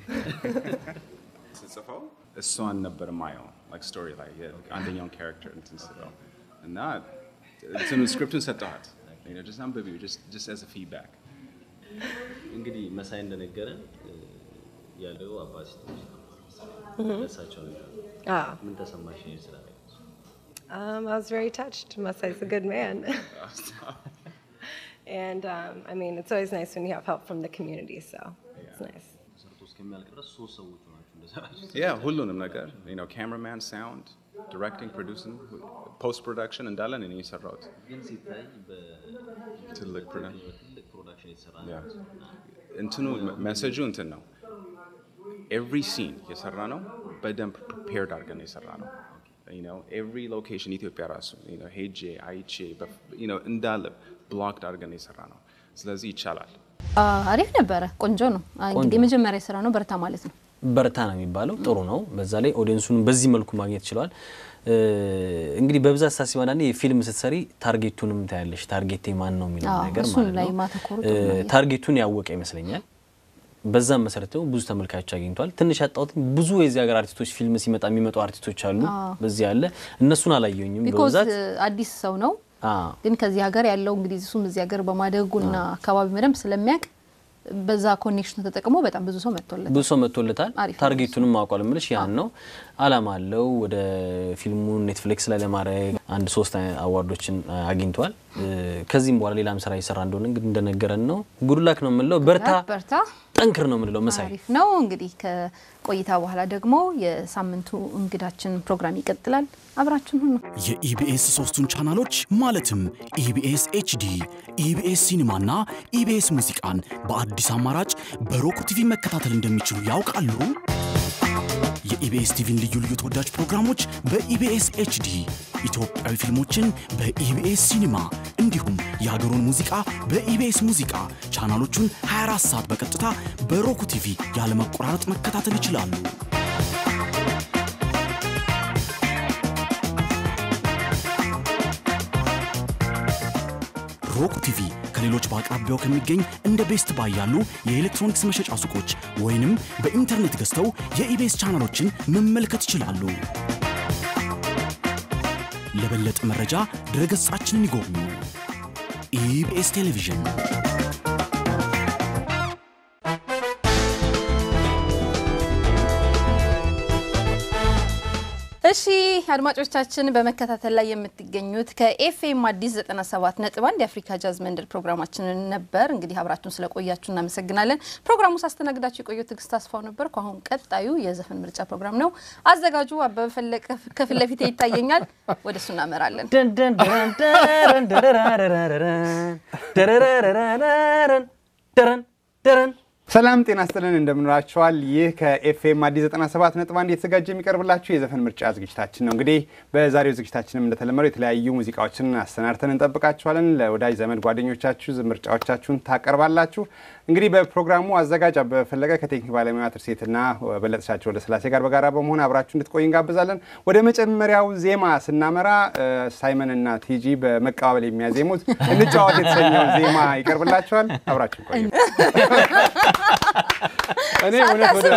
ስጽፈው እሷን ነበር ማየው ላይክ ስቶሪ ላይ አንደኛውን ካራክተር እንትን ስለው እና እንትኑ ስክሪፕቱን ሰጠኋት ጀስት አንብቢው ጀስት አዝ ፊድባክ እንግዲህ መሳይ እንደነገረን ያለው አባት እሳቸው ነገር Ah, ምን ተሰማሽ ይሄን ስላለ? um, I was very touched. Masai's a good man. And um, I mean, it's always nice when you have help from the community, so it's nice. ያ ሁሉንም ነገር ካሜራማን፣ ሳውንድ፣ ዲሬክቲንግ፣ ፕሮዲውሲንግ፣ ፖስት ፕሮዳክሽን እንዳለን እኔ የሰራሁት ትልቅ ፕሮዳክሽን እንትኑ መሰጁ እንትን ነው። ኤቭሪ ሲን የሰራ ነው በደንብ ፕሪፔርድ አድርገን የሰራ ነው። ኤቭሪ ሎኬሽን ኢትዮጵያ ራሱ ሄጄ አይቼ እንዳለ ብሎክድ አድርገን የሰራ ነው። ስለዚህ ይቻላል። አሪፍ ነበረ። ቆንጆ ነው። እንግዲህ የመጀመሪያ ስራ ነው። በርታ ማለት ነው። በርታ ነው የሚባለው። ጥሩ ነው። በዛ ላይ ኦዲየንሱን በዚህ መልኩ ማግኘት ችሏል። እንግዲህ በብዛት ሳስብ አንዳንዴ ፊልም ስትሰሪ ታርጌቱንም ታያለሽ። ታርጌቴ ማን ነው የሚለው ነገር እሱን ላይ ማለት ነው። ማተኮሩ ጥሩ ነው። ታርጌቱን ያወቀ ይመስለኛል። በዛም መሰረት ደግሞ ብዙ ተመልካቾች አግኝቷል። ትንሽ ያጣሁት ብዙ የዚህ ሀገር አርቲስቶች ፊልም ሲመጣ የሚመጡ አርቲስቶች አሉ። በዚህ ያለ እነሱን አላየሁኝም ቢኮዝ በብዛት አዲስ ሰው ነው አዎ። ግን ከዚህ ሀገር ያለው እንግዲህ እሱም እዚህ ሀገር በማደጉና አካባቢ በደንብ ስለሚያውቅ በዛ ኮኔክሽን ተጠቅሞ በጣም ብዙ ሰው መጥቶለት ብዙ ሰው መጥቶለታል። አሪፍ ነው ታርጌቱንም ማውቋል ምልሽ ያን ነው አላማ አለው። ወደ ፊልሙን ኔትፍሊክስ ላይ ለማድረግ አንድ ሶስት አዋርዶችን አግኝቷል። ከዚህም በኋላ ሌላም ስራ እየሰራ እንደሆነ እንግዲህ እንደነገረን ነው። ጉድላክ ነው የምንለው። በርታ በርታ ጠንክር ነው የምንለው። መሳይ አሪፍ ነው እንግዲህ ከቆይታ በኋላ ደግሞ የሳምንቱ እንግዳችን ፕሮግራም ይቀጥላል። አብራችን ሁኑ። የኢቢኤስ ሶስቱን ቻናሎች ማለትም ኢቢኤስ ኤችዲ፣ ኢቢኤስ ሲኒማና ኢቢኤስ ሙዚቃን በአዲስ አማራጭ በሮክ ቲቪ መከታተል እንደሚችሉ ያውቃሉ? የኢቢኤስ ቲቪን ልዩ ልዩ ተወዳጅ ፕሮግራሞች በኢቢኤስ ኤችዲ፣ ኢትዮጵያዊ ፊልሞችን በኢቢኤስ ሲኒማ እንዲሁም የሀገሩን ሙዚቃ በኢቢኤስ ሙዚቃ ቻናሎቹን 24 ሰዓት በቀጥታ በሮክ ቲቪ ያለመቆራረጥ መከታተል ይችላሉ። ሮክ ቲቪ ከሌሎች በአቅራቢያው ከሚገኝ እንደ ቤስት ባይ ያሉ የኤሌክትሮኒክስ መሸጫ ሱቆች ወይንም በኢንተርኔት ገዝተው የኢቤስ ቻናሎችን መመልከት ይችላሉ። ለበለጠ መረጃ ድረገጻችንን ይጎብኙ። ኢቢኤስ ቴሌቪዥን እሺ አድማጮቻችን በመከታተል ላይ የምትገኙት ከኤፍኤም አዲስ 97 ነጥብ አንድ የአፍሪካ ጃዝ መንደር ፕሮግራማችንን ነበር። እንግዲህ አብራችሁን ስለቆያችሁ እናመሰግናለን። ፕሮግራሙ ሳስተናግዳችሁ የቆየው ትዕግስት አስፋው ነበር። ከአሁን ቀጣዩ የዘፈን ምርጫ ፕሮግራም ነው። አዘጋጁ አበበ ፈለቀ ከፊት ለፊት ይታየኛል። ወደ እሱ እናመራለን። ሰላም ጤና ስጥልን እንደምንላችኋል። ይህ ከኤፍኤም አዲስ 97 ነጥብ አንድ የተዘጋጀ የሚቀርብላችሁ የዘፈን ምርጫ ዝግጅታችን ነው። እንግዲህ በዛሬው ዝግጅታችንም እንደተለመደው የተለያዩ ሙዚቃዎችን አሰናድተን እንጠብቃችኋለን። ለወዳጅ ዘመድ ጓደኞቻችሁ ምርጫዎቻችሁን ታቀርባላችሁ። እንግዲህ በፕሮግራሙ አዘጋጅ አበበ ፈለቀ ከቴክኒክ ባለሙያ ትርሴትና በለጥሻቸው ወደ ስላሴ ጋር በጋራ በመሆን አብራችሁ እንድትቆይ እንጋብዛለን። ወደ መጀመሪያው ዜማ ስናመራ ሳይመን እና ቲጂ በመቀባበል የሚያዜሙት እንጫወት የተሰኘውን ዜማ ይቀርብላችኋል። አብራችሁ ቆዩ። እኔ እውነት ወደ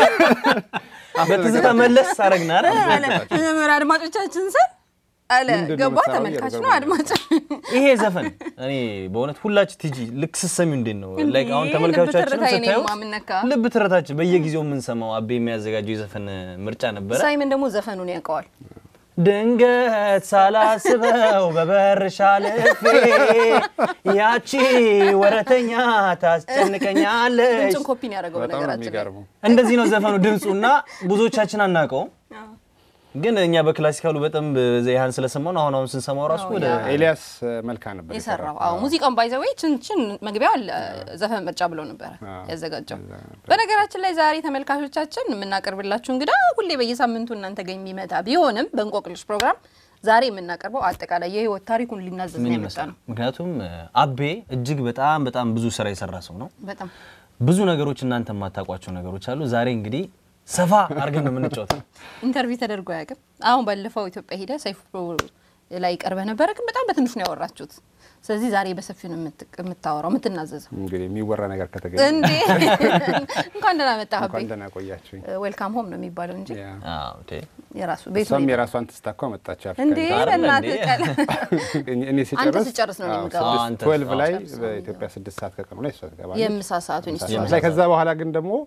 በትዝታ መለስ አረግና መጀመሪያ አድማጮቻችን ስም አለ ምንድን ነው ገባ የምትሰራው? ተመልካች ነው እየገባኝ አድማጭ ይሄ ዘፈን እኔ በእውነት ሁላችሁ ቲጂ ልክ ስትሰሚው እንዴት ነው እንዴ፣ ላይክ አሁን ልብ ተመልካቾቻችንም ትርታዬ ነው ስታዩት የማምነካ። ልብ ትርታችን በየጊዜው የምንሰማው አቤ የሚያዘጋጀው የዘፈን ምርጫ ነበረ። ሳይመን ደግሞ ዘፈኑን ያውቀዋል። ድንገት ሳላስበው በበርሽ አልፌ ያቺ ወረተኛ ታስጨንቀኛለች። ድምፁን ኮፒን ያደረገው በጣም ነው በነገራችን ላይ የሚገርመው። እንደዚህ ነው ዘፈኑ ድምፁ እና ብዙዎቻችን አናውቀውም። ግን እኛ በክላሲካሉ በጣም ያህን ስለሰማው ነው። አሁን አሁን ስንሰማው ራሱ ወደ ኤልያስ መልካ ነበር የሰራው አዎ ሙዚቃውን ባይዘወይ ችንችን መግቢያው አለ ዘፈን ምርጫ ብሎ ነበረ ያዘጋጀው። በነገራችን ላይ ዛሬ ተመልካቾቻችን የምናቀርብላችሁ እንግዳ ሁሌ በየሳምንቱ እናንተ ጋር የሚመጣ ቢሆንም በእንቆቅልሽ ፕሮግራም ዛሬ የምናቀርበው አጠቃላይ የህይወት ታሪኩን ሊናዘዝ ምን ነው የመጣ ይመስላል? ነው። ምክንያቱም አቤ እጅግ በጣም በጣም ብዙ ስራ የሰራ ሰው ነው። በጣም ብዙ ነገሮች እናንተ የማታውቋቸው ነገሮች አሉ። ዛሬ እንግዲህ ሰፋ አድርገን ነው የምንጫወተው። ኢንተርቪው ተደርጎ አያውቅም። አሁን ባለፈው ኢትዮጵያ ሄደ ሰይፉ ላይ ቀርበ ነበረ፣ ግን በጣም በትንሹ ነው ያወራችሁት። ስለዚህ ዛሬ በሰፊው ነው የምት- የምታወራው የምትናዘዘው። እንግዲህ የሚወራ ነገር ከተገኘ እንዴ እንኳን ደህና መጣህ አቤ። እንኳን ደህና ቆያችሁኝ። ዌልካም ሆም ነው የሚባለው እንጂ ያ። አዎ እንዴ የራሱ ቤቱ እሷም ነው። የራሷን ትስታኳ መጣች። አፍሪካ እንዴ አይደለ በእናትህ እንዴ? ቀለ እኔ- እኔ ሲጨርስ አንተ ሲጨርስ ነው እኔ አዎ፣ የምገባው። ስድስት- አንተ- ትዌልቭ ላይ አዎ፣ በኢትዮጵያ ስድስት ሰዓት ከቀኑ ላይ እሷ ትገባለች። የምሳ ሰዓቱን ምሳ ሰዓት ላይ ከዛ በኋላ ግን ደግሞ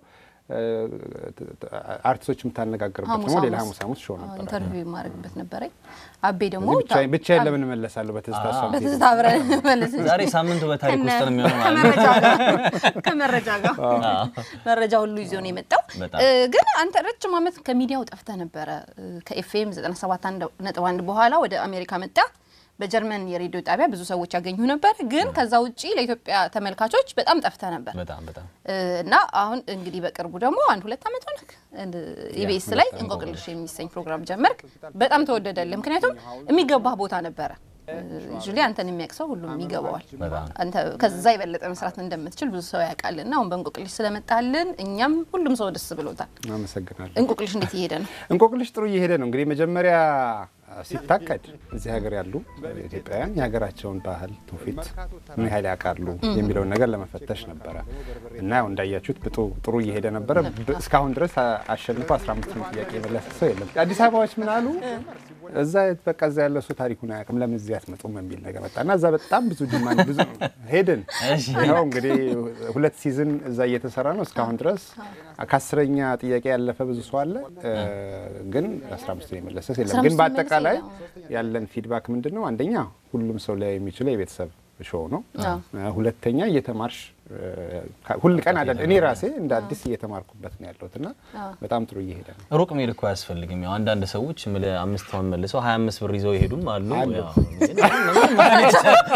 አርቲስቶች የምታነጋግርበት ሐሙስ ደግሞ ሌላ ሐሙስ ሐሙስ ሐሙስ ሾው ነበረ። ኢንተርቪው የማደርግበት ነበረኝ። አቤ ደግሞ እዚህ ብቻዬን- ብቻዬን ለምን እመለሳለሁ በትዝታ እሷ የምትሄድ በትዝታ አብረን መለስ እንጂ ዛሬ ሳምንቱ በታሪክ ውስጥ ነው የሚሆነው ማለት ነው። ከመረጃ ጋር ከመረጃ ጋር መረጃ ሁሉ ይዞ ነው የመጣው። በጣም። እ፣ ግን አንተ ረጅም ዓመት ከሚዲያው ጠፍተህ ነበረ። ከኤፍኤም 97.1 በኋላ ወደ አሜሪካ መጣ። በጀርመን የሬዲዮ ጣቢያ ብዙ ሰዎች ያገኙ ነበር። ግን ከዛ ውጪ ለኢትዮጵያ ተመልካቾች በጣም ጠፍተህ ነበር በጣም በጣም እ፣ እና አሁን እንግዲህ በቅርቡ ደግሞ አንድ ሁለት ዓመት ሆነህ ኢቢኤስ ላይ እንቆቅልሽ የሚሰኝ ፕሮግራም ጀመርክ። በጣም ተወደደልህ። ምክንያቱም የሚገባህ ቦታ ነበረ። ጁሊ አንተን የሚያውቅ ሰው ሁሉም ይገባዋል። በጣም አንተ ከዛ የበለጠ መስራት እንደምትችል ብዙ ሰው ያውቃልና አሁን በእንቆቅልሽ ስለመጣልን እኛም ሁሉም ሰው ደስ ብሎታል። አመሰግናለሁ። እንቆቅልሽ እንዴት እየሄደ ነው? እንቆቅልሽ ጥሩ እየሄደ ነው። እንግዲህ መጀመሪያ ሲታቀድ እዚህ ሀገር ያሉ ኢትዮጵያውያን የሀገራቸውን ባህል ትውፊት ምን ያህል ያውቃሉ የሚለውን ነገር ለመፈተሽ ነበረ እና ያው እንዳያችሁት ብጡ ጥሩ እየሄደ ነበረ። ብ- እስካሁን ድረስ አ- አሸንፎ 15 ነው ጥያቄ የመለሰ ሰው የለም። አዲስ አበባዎች ምን አሉ? እዛ በቃ እዛ ያለ ሰው ታሪኩን አያውቅም ለምን እዚህ አትመጡም የሚል ነገር መጣ እና እዛ በጣም ብዙ ዲማንድ ብዙ ሄድን። ይኸው እንግዲህ ሁለት ሲዝን እዛ እየተሰራ ነው እስካሁን ድረስ ከአስረኛ ጥያቄ ያለፈ ብዙ ሰው አለ እ፣ ግን 15 የመለሰ ሰው የለም። 15 ግን በአጠቃላይ የመለሰ ያለን ፊድባክ ምንድን ነው? አንደኛ ሁሉም ሰው ላይ የሚችለው የቤተሰብ ሾው ነው። አዎ። እ፣ ሁለተኛ እየተማርሽ እ፣ ካ- ሁል ቀን አዳል እኔ ራሴ እንደ አዲስ እየተማርኩበት ነው ያለሁት እና በጣም ጥሩ እየሄደ ነው። ሩቅ መሄድ እኮ አያስፈልግም። ያው አንዳንድ ሰዎች ምለ አምስት አሁን መልሰው ሀያ አምስት ብር ይዘው ይሄዱም አሉ። አሉ። ያው ምንም ማለት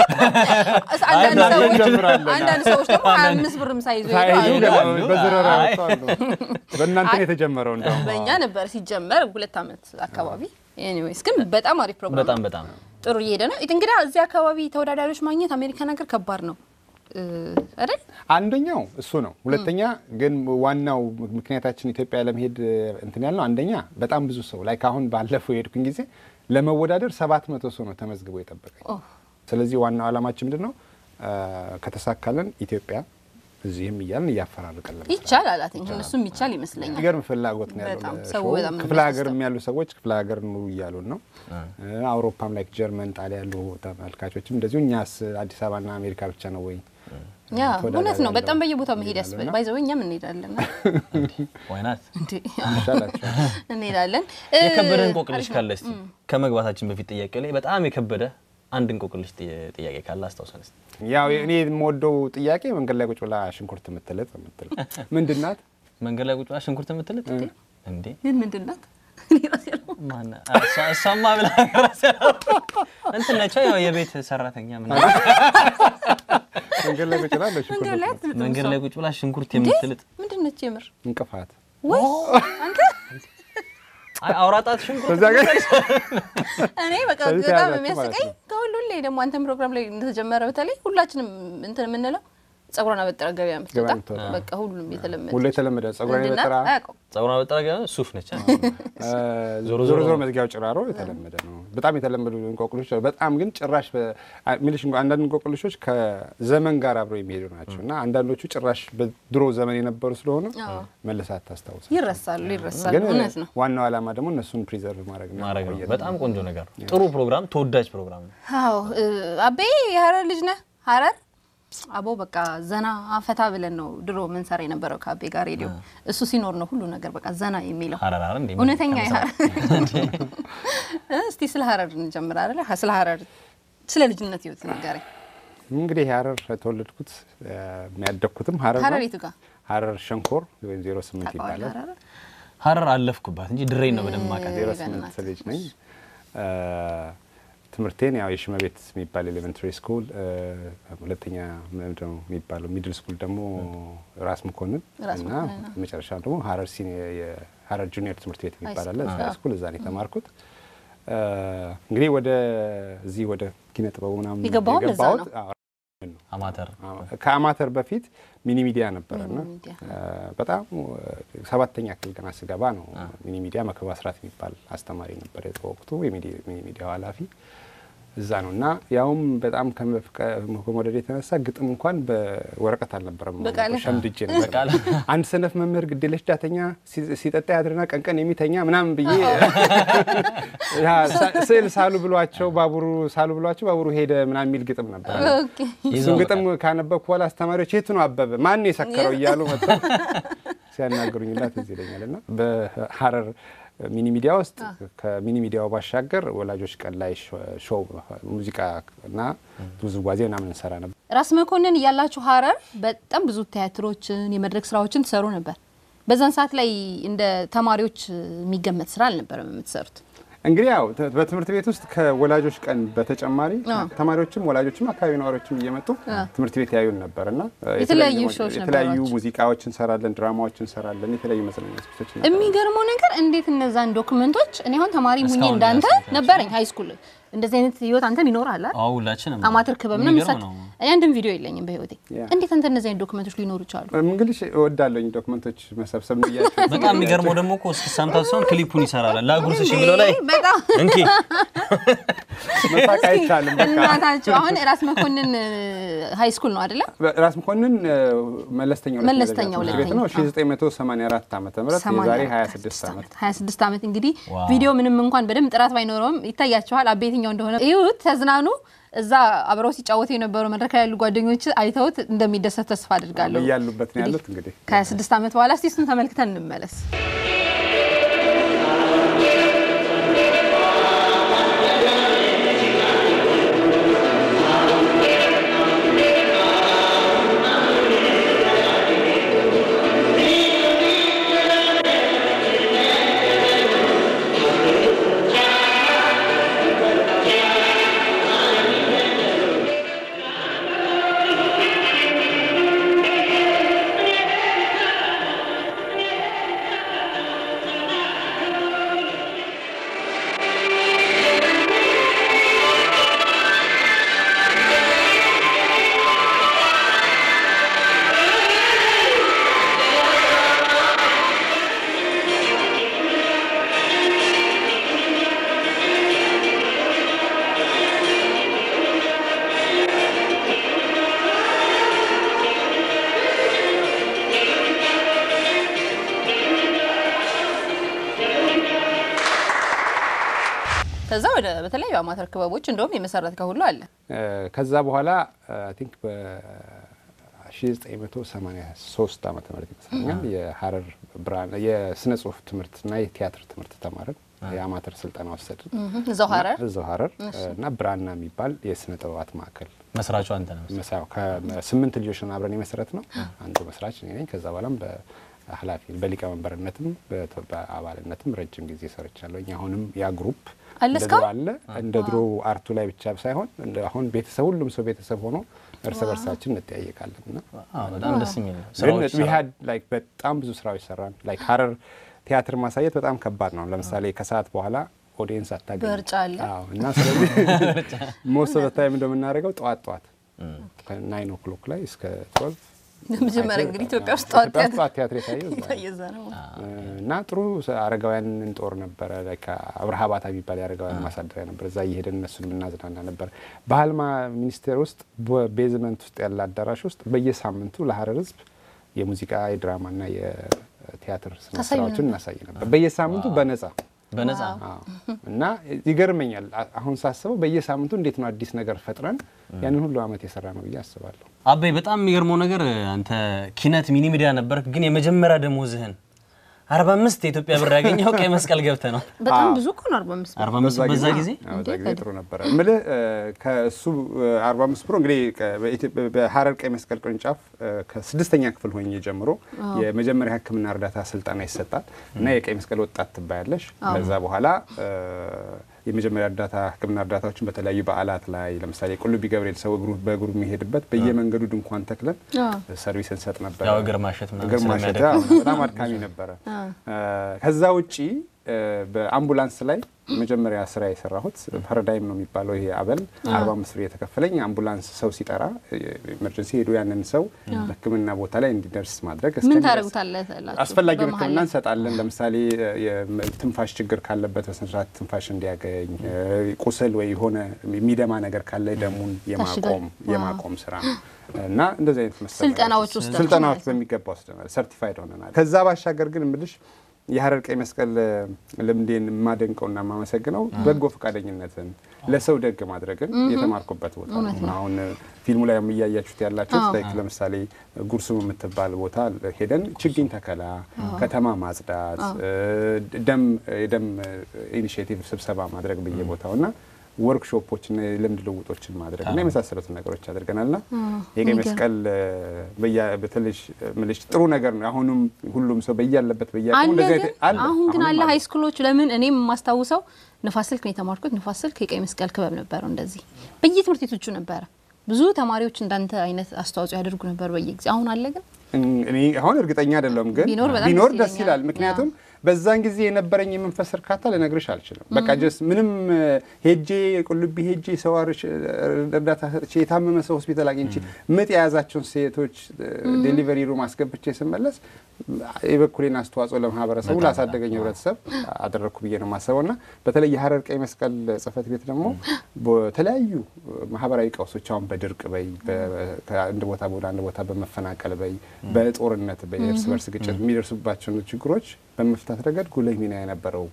አንዳንድ አንዳንድ ሰዎች እንጀምራለን። አንዳንድ ሰዎች ደግሞ ሀያ አምስት ብርም ሳይዙ ሳይዙ ይሄዳሉ። ገና አሉ። በዝረራ አይ። ያወጣሉ። በእናንተ ነው የተጀመረው እንደውም በእኛ ነበር ሲጀመር ሁለት ዓመት አካባቢ። ኤኒዌይስ ግን በጣም አሪፍ ፕሮግራም በጣም ነው። በጣም ጥሩ እየሄደ ነው። እንግዲህ እዚህ አካባቢ ተወዳዳሪዎች ማግኘት አሜሪካን ሀገር ከባድ ነው እ፣ አይደል? አንደኛው እሱ ነው። ሁለተኛ ግን ዋናው ምክንያታችን ኢትዮጵያ ለመሄድ እንትን ያልነው አንደኛ በጣም ብዙ ሰው ላይ ካሁን ባለፈው የሄድኩኝ ጊዜ ለመወዳደር ሰባት መቶ ሰው ነው ተመዝግቦ የጠበቀኝ። ኦ። ስለዚህ ዋናው ዓላማችን ምንድን ነው? አ፣ ከተሳካልን ኢትዮጵያ እዚህም እያልን እያፈራርቀን ለመስራት። ይቻላል። አይ ቲንክ እነሱም ይቻል ይመስለኛል። የሚገርም ፍላጎት ነው ያለው በጣም ለሾው። ሰው በጣም ነው ክፍለ ሀገር የሚያስደስተው። ያሉ ሰዎች ክፍለ ሀገር ኑ እያሉን ነው። አውሮፓም ላይ ጀርመን፣ ጣሊያን ያሉ ተመልካቾችም እንደዚሁ እኛስ አዲስ አበባና አሜሪካ ብቻ ነው ወይ ያ ተወዳዳሪ እውነት ነው። ያለው በጣም በየቦታው መሄድ ይላሉ ያስፈልጋል። እና ባይዘው እኛም እንሄዳለን ዋይናት እንዴ ይሻላቸዋል። እንሄዳለን። የከበደ እ፣ እንቆቅልሽ አሪፍ ካለ እስቲ ከመግባታችን በፊት ጥያቄ ላይ በጣም የከበደ አንድ እንቆቅልሽ ጥያ- ጥያቄ ካለ አስታውሰን እስቲ። ያው እኔ የምወደው ጥያቄ መንገድ ላይ ቁጭ ብላ ሽንኩርት የምትልጥ የምትል ምንድን ናት? መንገድ ላይ ቁጭ ብላ ሽንኩርት የምትልጥ እንዴ ግን ምንድን ናት? እኔ ራሴ አላውቅም። ማን እሷ- እሷማ ብላ ራሴ እንትን ነች ያው የቤት ሰራተኛ ምናምን መንገድ ላይ ቁጭ ብላ ለሽንኩርት መንገድ ላይ የምትልጥ አትልጥም መንገድ እሷ። ላይ ቁጭ ብላ ሽንኩርት እንዴ? የምትልጥ ምንድን ነች የምር? እንቅፋት ወይ አንተ አይ አውራጣት ሽንኩርት በዛ ጋር እኔ በቃ ከዚህ በጣም ተያዛችሁ የሚያስቀኝ ማለት ነው። ከሁሉ ላይ ደግሞ አንተን ፕሮግራም ላይ እንደተጀመረ በተለይ ሁላችንም እንትን የምንለው ጸጉሯን አበጠረ ገበያ የምትወጣ ገበያ የምትወጣ። በቃ ሁሉም የተለመደ ሁሉ የተለመደ ጸጉሯን ምንድን ናት? የበጠራ አያውቀውም። ጸጉሯን በጠረገ ሱፍ ነች ዞሮ ዞሮ ዞሮ መዝጊያው ጭራሮ የተለመደ ነው። በጣም የተለመዱ እንቆቅልሾች አሉ። በጣም ግን ጭራሽ በ- አ- የሚልሽ እንኳ አንዳንድ እንቆቅልሾች ከዘመን ጋር አብረው የሚሄዱ ናቸው እና አንዳንዶቹ ጭራሽ በድሮ ዘመን የነበሩ ስለሆኑ አዎ። መልሳት ታስታውሳል። ይረሳሉ ይረሳሉ። ግን እውነት ነው። ዋናው ዓላማ ደግሞ እነሱን ፕሪዘርቭ ማድረግ ነው ማድረግ ነው። ማቆየት በጣም ቆንጆ ነገር ነው። ጥሩ ፕሮግራም፣ ተወዳጅ ፕሮግራም ነው። አዎ እ፣ አቤ የሀረር ልጅ ነህ? ሀረር አቦ በቃ ዘና ፈታ ብለን ነው ድሮ ምንሰራ የነበረው ከአቤ ጋር ሬዲዮ። እሱ ሲኖር ነው ሁሉ ነገር በቃ ዘና የሚለው ሀረር ሀረር እንዴ እውነተኛ የሀረር እስቲ ስለ ሀረር እንጀምር አይደለ? ስለ ሀረር ስለ ልጅነት ህይወት ንገረኝ። እንግዲህ ሀረር የተወለድኩት እ፣ የሚያደግኩትም ሀረር ሀረር ነው። የቱ ጋር ሀረር ሸንኮር ወይም ዜሮ ስምንት ታውቀዋለህ? ይባላል። ሀረር ሀረር አለፍኩባት እንጂ ድሬን ነው በደንብ ማውቃት። ዜሮ ገናት። ስምንት ልጅ ነኝ። እ፣ ትምህርቴን ያው የሽመቤት የሚባል ኤሌመንታሪ ስኩል፣ እ፣ ሁለተኛ ምንድን ነው የሚባለው ሚድል ስኩል ደግሞ ራስ መኮንን ራስ እና መኮንን፣ አዎ። መጨረሻ ደግሞ ሀረር ሲኒ- የሀረር ጁኒየር ትምህርት ቤት የሚባል አለ። ስኩል፣ እዛ አዎ። ስኩል እዛ ነው የተማርኩት። እ፣ እንግዲህ ወደ እዚህ ወደ ኪነ ጥበቡ ምናምን የገባኸው ለዛ የገባሁት ነው? አዎ፣ አማተር ከአማተር በፊት ሚኒ ሚዲያ ነበረና ሚኒ ሚዲያ። በጣም ሰባተኛ ክፍል ገና ስገባ ነው ሚኒ ሚዲያ መክበብ አስራት የሚባል አስተማሪ ነበር በወቅቱ የሚኒ ሚዲያው ኃላፊ እዛ ነው እና ያውም በጣም ከመፍቀ- ከመውደድ የተነሳ ግጥም እንኳን በወረቀት አልነበረም በቃልህ? ሸምድጄ ነበር በቃልህ? አንድ ሰነፍ መምህር ግዴለሽ ዳተኛ ሲ- ሲጠጣ ያድርና ቀንቀን የሚተኛ ምናምን ብዬ ያ ሳ- ስዕል ሳሉ ብሏቸው ባቡሩ ሳሉ ብሏቸው ባቡሩ ሄደ ምናምን የሚል ግጥም ነበር ኦኬ። እሱን ግጥም ካነበብኩ በኋላ አስተማሪዎች የቱ ነው አበበ ማን ነው የሰከረው እያሉ መጥተው ሲያናገሩኝ ላት እዚህ ይለኛል እና በሀረር ሚኒ ሚዲያ ውስጥ ከሚኒ ሚዲያው ባሻገር ወላጆች ቀን ላይ ሾው ሙዚቃ እና ውዝዋዜ ምናምን እንሰራ ነበር። ራስ መኮንን እያላችሁ ሀረር በጣም ብዙ ቲያትሮችን የመድረክ ስራዎችን ትሰሩ ነበር። በዛን ሰዓት ላይ እንደ ተማሪዎች የሚገመት ስራ አልነበረም የምትሰሩት። እንግዲህ ያው ተ- በትምህርት ቤት ውስጥ ከወላጆች ቀን በተጨማሪ ተማሪዎችም ወላጆችም አካባቢ ነዋሪዎችም እየመጡ ትምህርት ቤት ያዩን ነበር እና የተለያዩ ሾዎች የተለያዩ ነበሯቸው። ሙዚቃዎች እንሰራለን፣ ድራማዎች እንሰራለን፣ የተለያዩ መዝናኛ ዝግጅቶች የሚገርመው ነገር እንዴት እነዛን ዶክመንቶች እኔ አሁን ተማሪ ሙኜ እስካሁን እንዳንተ ድረስ አይታችሁ? ነበረኝ ሀይ ስኩል እንደዚህ አይነት ህይወት አንተም ይኖራል አይደል? አዎ ሁላችንም አማተር ክበብ ነው የሚገርም ምሳት ነው። እኔ አንድም ቪዲዮ የለኝም በህይወቴ። ያ። እንዴት አንተ እነዚህ አይነት ዶክመንቶች ሊኖሩ ይችላሉ? እንግዲህ እወዳለኝ ዶክመንቶች መሰብሰብ ብያቸው በጣም የሚገርመው ደግሞ እኮ እስኪ ሰምታት ሲሆን ክሊፑን ይሰራል ላጉርስሽ የሚለው ላይ በጣም እንኪ መሳቅ አይቻልም። በቃ እናታቸው አሁን ራስ መኮንን ሀይ ስኩል ነው አይደለ? ራስ መኮንን እ፣ መለስተኛ ሁለተኛ መለስተኛ ደረጃ ትምህርት ቤት ነው። ሁለተኛ። 1984 ዓመተ ምህረት የዛሬ 26 ዓመት 26 ዓመት እንግዲህ ዋው። ቪዲዮ ምንም እንኳን በደንብ ጥራት ባይኖረውም ይታያቸዋል። አቤ የትኛው እንደሆነ እዩት፣ ተዝናኑ። እዛ አብረው ሲጫወቱ የነበሩ መድረክ ላይ ያሉ ጓደኞች አይተውት እንደሚደሰት ተስፋ አድርጋለሁ። እያሉበት ነው ያሉት እንግዲህ ከ26 ዓመት በኋላ እስቲ እሱን ተመልክተን እንመለስ። ከዛ ወደ በተለያዩ አማተር ክበቦች እንደውም የመሰረት ከሁሉ አለ እ፣ ከዛ በኋላ አይ ቲንክ በ1983 ዓመተ ምህረት ይመስለኛል የሀረር ብርሃን የስነ ጽሁፍ ትምህርትና የቲያትር ትምህርት ተማርን። የአማተር ስልጠና ወሰድን እዛው ሀረር እዛው ሀረር እና ብራና የሚባል የስነ ጥበባት ማዕከል መስራቹ አንተ ነው። መሳያው ከስምንት ልጆች ነን አብረን የመሰረት ነው። አንዱ መስራች እኔ ነኝ። ከዛ በኋላም በኃላፊ በሊቀመንበርነትም በተ- በአባልነትም ረጅም ጊዜ ሰርቻለሁ። አሁንም ያ ግሩፕ አለ እንደ እስካሁን? ድሮ አለ። እንደ ድሮ አርቱ ላይ ብቻ ሳይሆን እንደ አሁን ቤተሰብ ሁሉም ሰው ቤተሰብ ሆኖ እርስ በርሳችን እንጠያየቃለን እና አዎ በጣም ደስ የሚል ነው። ግን ስራዎች we had like በጣም ብዙ ስራዎች ሰራን። ላይክ ሀረር ቲያትር ማሳየት በጣም ከባድ ነው። ለምሳሌ ከሰዓት በኋላ ኦዲየንስ አታገኝ በርጫ አለ። እና ስለዚህ ሞስት ኦፍ ታይም እንደምናደርገው ጠዋት ጠዋት ከናይን ኦክሎክ ላይ እስከ ትወልቭ መጀመሪያ እንግዲህ ኢትዮጵያ ውስጥ ጠዋት ኢትዮጵያ ውስጥ ጠዋት ቲያትር የታየው እዛ ነው። የዛ ነው። እና ጥሩ አረጋውያን እንጦር ነበረ። ላይክ አብርሃ ባታ የሚባል የአረጋውያን ማሳደሪያ ነበር። እዛ እየሄደን እነሱን የምናዝናና ነበር። ባህል ማ- ሚኒስቴር ውስጥ በቤዝመንት ውስጥ ያለ አዳራሽ ውስጥ በየሳምንቱ ለሀረር ሕዝብ የሙዚቃ የድራማና የቲያትር ስነ ታሳዩ ስራዎችን እናሳይ ነበር በየሳምንቱ በነጻ በነጻ አዎ። እና ይገርመኛል አ- አሁን ሳስበው በየሳምንቱ እንዴት ነው አዲስ ነገር ፈጥረን ያንን ሁሉ አመት የሰራ ነው ብዬ አስባለሁ። አበይ በጣም የሚገርመው ነገር አንተ ኪነት ሚኒ ሚዲያ ነበርክ፣ ግን የመጀመሪያ ደሞዝህን 45 የኢትዮጵያ ብር ያገኘው ቀይ መስቀል ገብተ ነው። በጣም ብዙ እኮ ነው 45 ብር። 45 በዛ ጊዜ አዎ፣ በዛ ጊዜ ጥሩ ነበረ። እምልህ እ፣ ከእሱ እ፣ 45 ፕሮ እንግዲህ ከ- በኢትዮጵያ- በሀረር ቀይ መስቀል ቅርንጫፍ እ፣ ከስድስተኛ ክፍል ሆኜ ጀምሮ የመጀመሪያ ሕክምና እርዳታ ስልጠና ይሰጣል እና የቀይ መስቀል ወጣት ትባያለሽ። ከዛ በኋላ እ፣ የመጀመሪያ እርዳታ ሕክምና እርዳታዎችን በተለያዩ በዓላት ላይ ለምሳሌ ቁልቢ ገብርኤል ሰው እግሩ በእግሩ የሚሄድበት በየመንገዱ ድንኳን ተክለን አዎ። ሰርቪስ እንሰጥ ነበር። ያው እግር ማሸት ምናምን እግር ማሸት ስለሚያደክም። አዎ፣ በጣም አድካሚ ነበረ። ከዛ ውጪ እ፣ በአምቡላንስ ላይ መጀመሪያ ስራ የሰራሁት ፓራዳይም ነው የሚባለው ይሄ አበል 45 ብር የተከፈለኝ አምቡላንስ ሰው ሲጠራ ኤመርጀንሲ ሄዶ ያንን ሰው በህክምና ቦታ ላይ እንዲደርስ ማድረግ ምን እስከሚደርስ ታደርጉታላችሁ? አስፈላጊውን በመሀል ህክምና ላይ? እንሰጣለን። ለምሳሌ የትንፋሽ ችግር ካለበት በስነስርዓት ትንፋሽ እንዲያገኝ፣ ቁስል ወይ የሆነ የሚደማ ነገር ካለ ደሙን የማቆም የማቆም ስራ እና እንደዚህ አይነት መሰል ስልጠናዎች ነገሮች- ወስዳችሁ ስልጠናዎች ማለት ነው። በሚገባ ወስደናል። ሰርቲፋይድ ሆነናል። ከዛ ባሻገር ግን እምልሽ የሀረር ቀይ መስቀል ልምዴን የማደንቀውና የማመሰግነው በጎ ፈቃደኝነትን ለሰው ደግ ማድረግን የተማርኩበት ቦታ ነው። አሁን ፊልሙ ላይ እያያችሁት ያላችሁት ላይክ ለምሳሌ ጉርሱም የምትባል ቦታ ሄደን ችግኝ ተከላ፣ ከተማ ማጽዳት፣ ደም የደም ኢኒሽቲቭ ስብሰባ ማድረግ በየቦታው እና ወርክሾፖችና የልምድ ልውጦችን ማድረግ እና የመሳሰሉትን ነገሮች አድርገናልና የቀይ መስቀል በተለይ ምልሽ ጥሩ ነገር ነው። አሁንም ሁሉም ሰው በያለበት በያቀሙ አለ እንደዚህ ግን አይነት- አለ። አሁን ግን አሁንም አለ ሀይ ስኩሎች ለምን እኔም የማስታውሰው ንፋስ ስልክ ነው የተማርኩት። ንፋስ ስልክ የቀይ መስቀል ክበብ ነበረው። እንደዚህ በየትምህርት ቤቶቹ ነበረ። ብዙ ተማሪዎች እንዳንተ አይነት አስተዋጽኦ ያደርጉ ነበር በየጊዜ። አሁን አለ ግን እኔ አሁን እርግጠኛ አይደለሁም፣ ግን ቢኖር በጣም ቢኖር ደስ ደስ ይለኛል። ይላል። ምክንያቱም በዛን ጊዜ የነበረኝ የመንፈስ እርካታ ልነግርሽ አልችልም። በቃ ጀስት ምንም ሄጄ ቁልቢ ሄጄ ሰው አርሽ እርዳታ ሰጥቼ የታመመ ሰው ሆስፒታል አግኝቼ ምጥ የያዛቸውን ሴቶች ዴሊቨሪ ሩም አስገብቼ ስመለስ የበኩሌን አስተዋጽኦ ለማህበረሰቡ ላሳደገኝ ህብረተሰብ አደረግኩ ብዬ ነው የማስበው እና በተለይ የሀረር ቀይ መስቀል ጽህፈት ቤት ደግሞ በተለያዩ ማህበራዊ ቀውሶች አሁን በድርቅ በይ ከአንድ ቦታ ወደ አንድ ቦታ በመፈናቀል በይ በጦርነት በይ እርስ በርስ ግጭት የሚደርሱባቸውን ችግሮች በመፍታት ረገድ ጉልህ ሚና የነበረው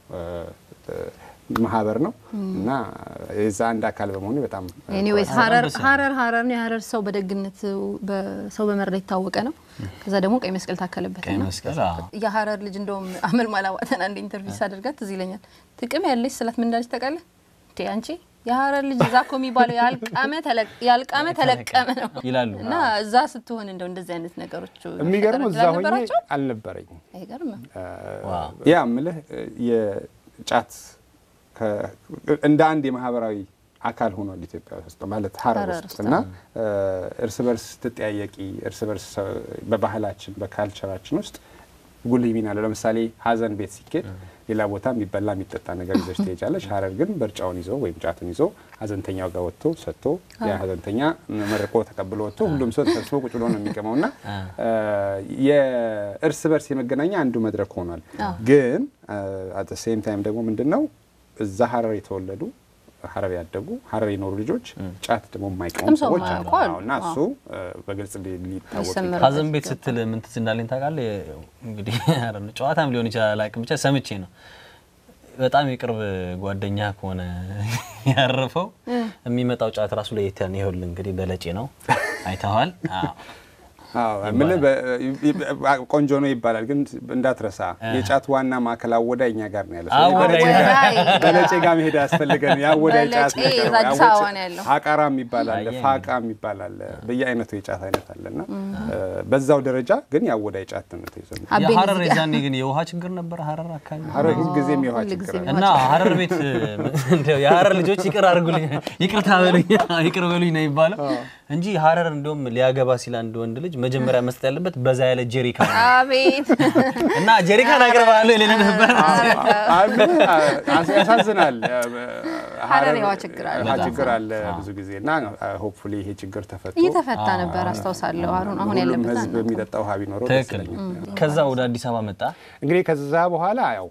ማህበር ነው እና የዛ አንድ አካል በመሆኑ በጣም ኤኒዌይስ ሀረር ሀረር ሀረር ነው። የሀረር ሰው በደግነት በሰው በመርዳት የታወቀ ነው። ከዛ ደግሞ ቀይ መስቀል ታከለበት ቀይ እና መስቀል አዎ። የሀረር ልጅ እንደውም አመል ማላዋተን አንድ ኢንተርቪው ሳደርጋት ትዝ ይለኛል። ጥቅም ያለች ስላት ምን እንዳለች ታውቃለህ? እንዴ አንቺ የሀረር ልጅ እዛ እኮ የሚባለው ያልቃመ ተለቅ- ያልቃመ ተለቀመ ነው ይላሉ። እና እዛ ስትሆን እንደው እንደዚህ አይነት ነገሮች የሚገርመው እዛ ሆኜ ነበራቸው። አልነበረኝም። አይገርምም? ዋው። ያ ምልህ የጫት ከ- እንደ አንድ የማህበራዊ አካል ሆኗል ኢትዮጵያ ውስጥ ማለት ሀረር ሀረር ውስጥ ውስጥ እና እርስ በርስ ስትጠያየቂ እርስ በርስ በባህላችን በካልቸራችን ውስጥ ጉልህ ሚና አለው። ለምሳሌ ሀዘን ቤት ሲኬድ ሌላ ቦታ የሚበላ የሚጠጣ ነገር ይዘሽ ትሄጃለሽ። ሀረር ግን በርጫውን ይዞ ወይም ጫቱን ይዞ ሀዘንተኛው ጋር ወጥቶ ሰጥቶ ያ ሀዘንተኛ መርቆ ተቀብሎ ወጥቶ ሁሉም ሰው ተሰብስቦ ቁጭ ብሎ ነው የሚቀመው እና የእርስ በርስ የመገናኛ አንዱ መድረክ ሆኗል። ግን አት ሴም ታይም ደግሞ ምንድን ነው እዛ ሀረር የተወለዱ ሀረር ያደጉ ሀረር የኖሩ ልጆች ጫት ደግሞ የማይቀሙ ቀምሰው ሰዎች አሉ የማያውቁ አሉ። አዎ፣ እና እሱ በግልጽ ሊ- ሊታወቅ ይሰመራል። ሀዘን ቤት ስትል ምን ትዝ እንዳለኝ ታውቃለህ? እንግዲህ ኧረ ነው ጨዋታም ሊሆን ይችላል አላውቅም፣ ብቻ ሰምቼ ነው። በጣም የቅርብ ጓደኛ ከሆነ ያረፈው የሚመጣው ጫት ራሱ ለየት ያለ ነው። ይኸውልህ እንግዲህ በለጬ ነው አይተዋል። አዎ። አዎ ምን ቆንጆ ነው ይባላል፣ ግን እንዳትረሳ የጫት ዋና ማዕከል አወዳይ እኛ ጋር ነው ያለው። ስለዚህ አወዳይ በለጬ ጋር- አወዳይ። በለጬ ጋር መሄድ ያስፈልገን። የአወዳይ ጫት በለጬ ነገር እዛ አዲስ ያወጭ- አበባ ነው ያለው። አቃራ የሚባል አለ፣ አየህ። ፋቃ የሚባል አለ። በየአይነቱ የጫት አይነት አለና በዛው ደረጃ ግን የአወዳይ ጫት ነው ተይዞ አቤን የሀረር እዚህ ጋር- የዛኔ ግን የውሃ ችግር ነበር ሀረር አካባቢ ሀረር ሁልጊዜም የውሃ ሁልጊዜም ችግር አለ። የውሃ እና ሀረር ቤት እንደው የሀረር ልጆች ይቅር አድርጉልኝ፣ ይቅርታ በሉኝ፣ ይቅር በሉኝ ነው የሚባለው እንጂ ሀረር እንደውም ሊያገባ ሲል አንድ ወንድ ልጅ መጀመሪያ መስጠት ያለበት በዛ ያለ ጀሪካን ነው። አቤት እና ጀሪካን አቅርባለሁ ይለን ነበር። አይ ምን አስ- ያሳዝናል። ሀረር የውሃ ችግር አለ። ውሃ ችግር አለ ብዙ ጊዜ እና ሆፕፉሊ ይሄ ችግር ተፈቶ እየተፈታ ነበር አስታውሳለሁ። አሁን አሁን ሁሉም ያለበት ህዝብ አናውቅም። የሚጠጣ ውሃ ቢኖረው ደስ ትክክል። ይለኛል። ከዛ ወደ አዲስ አበባ መጣ። እንግዲህ ከዛ በኋላ ያው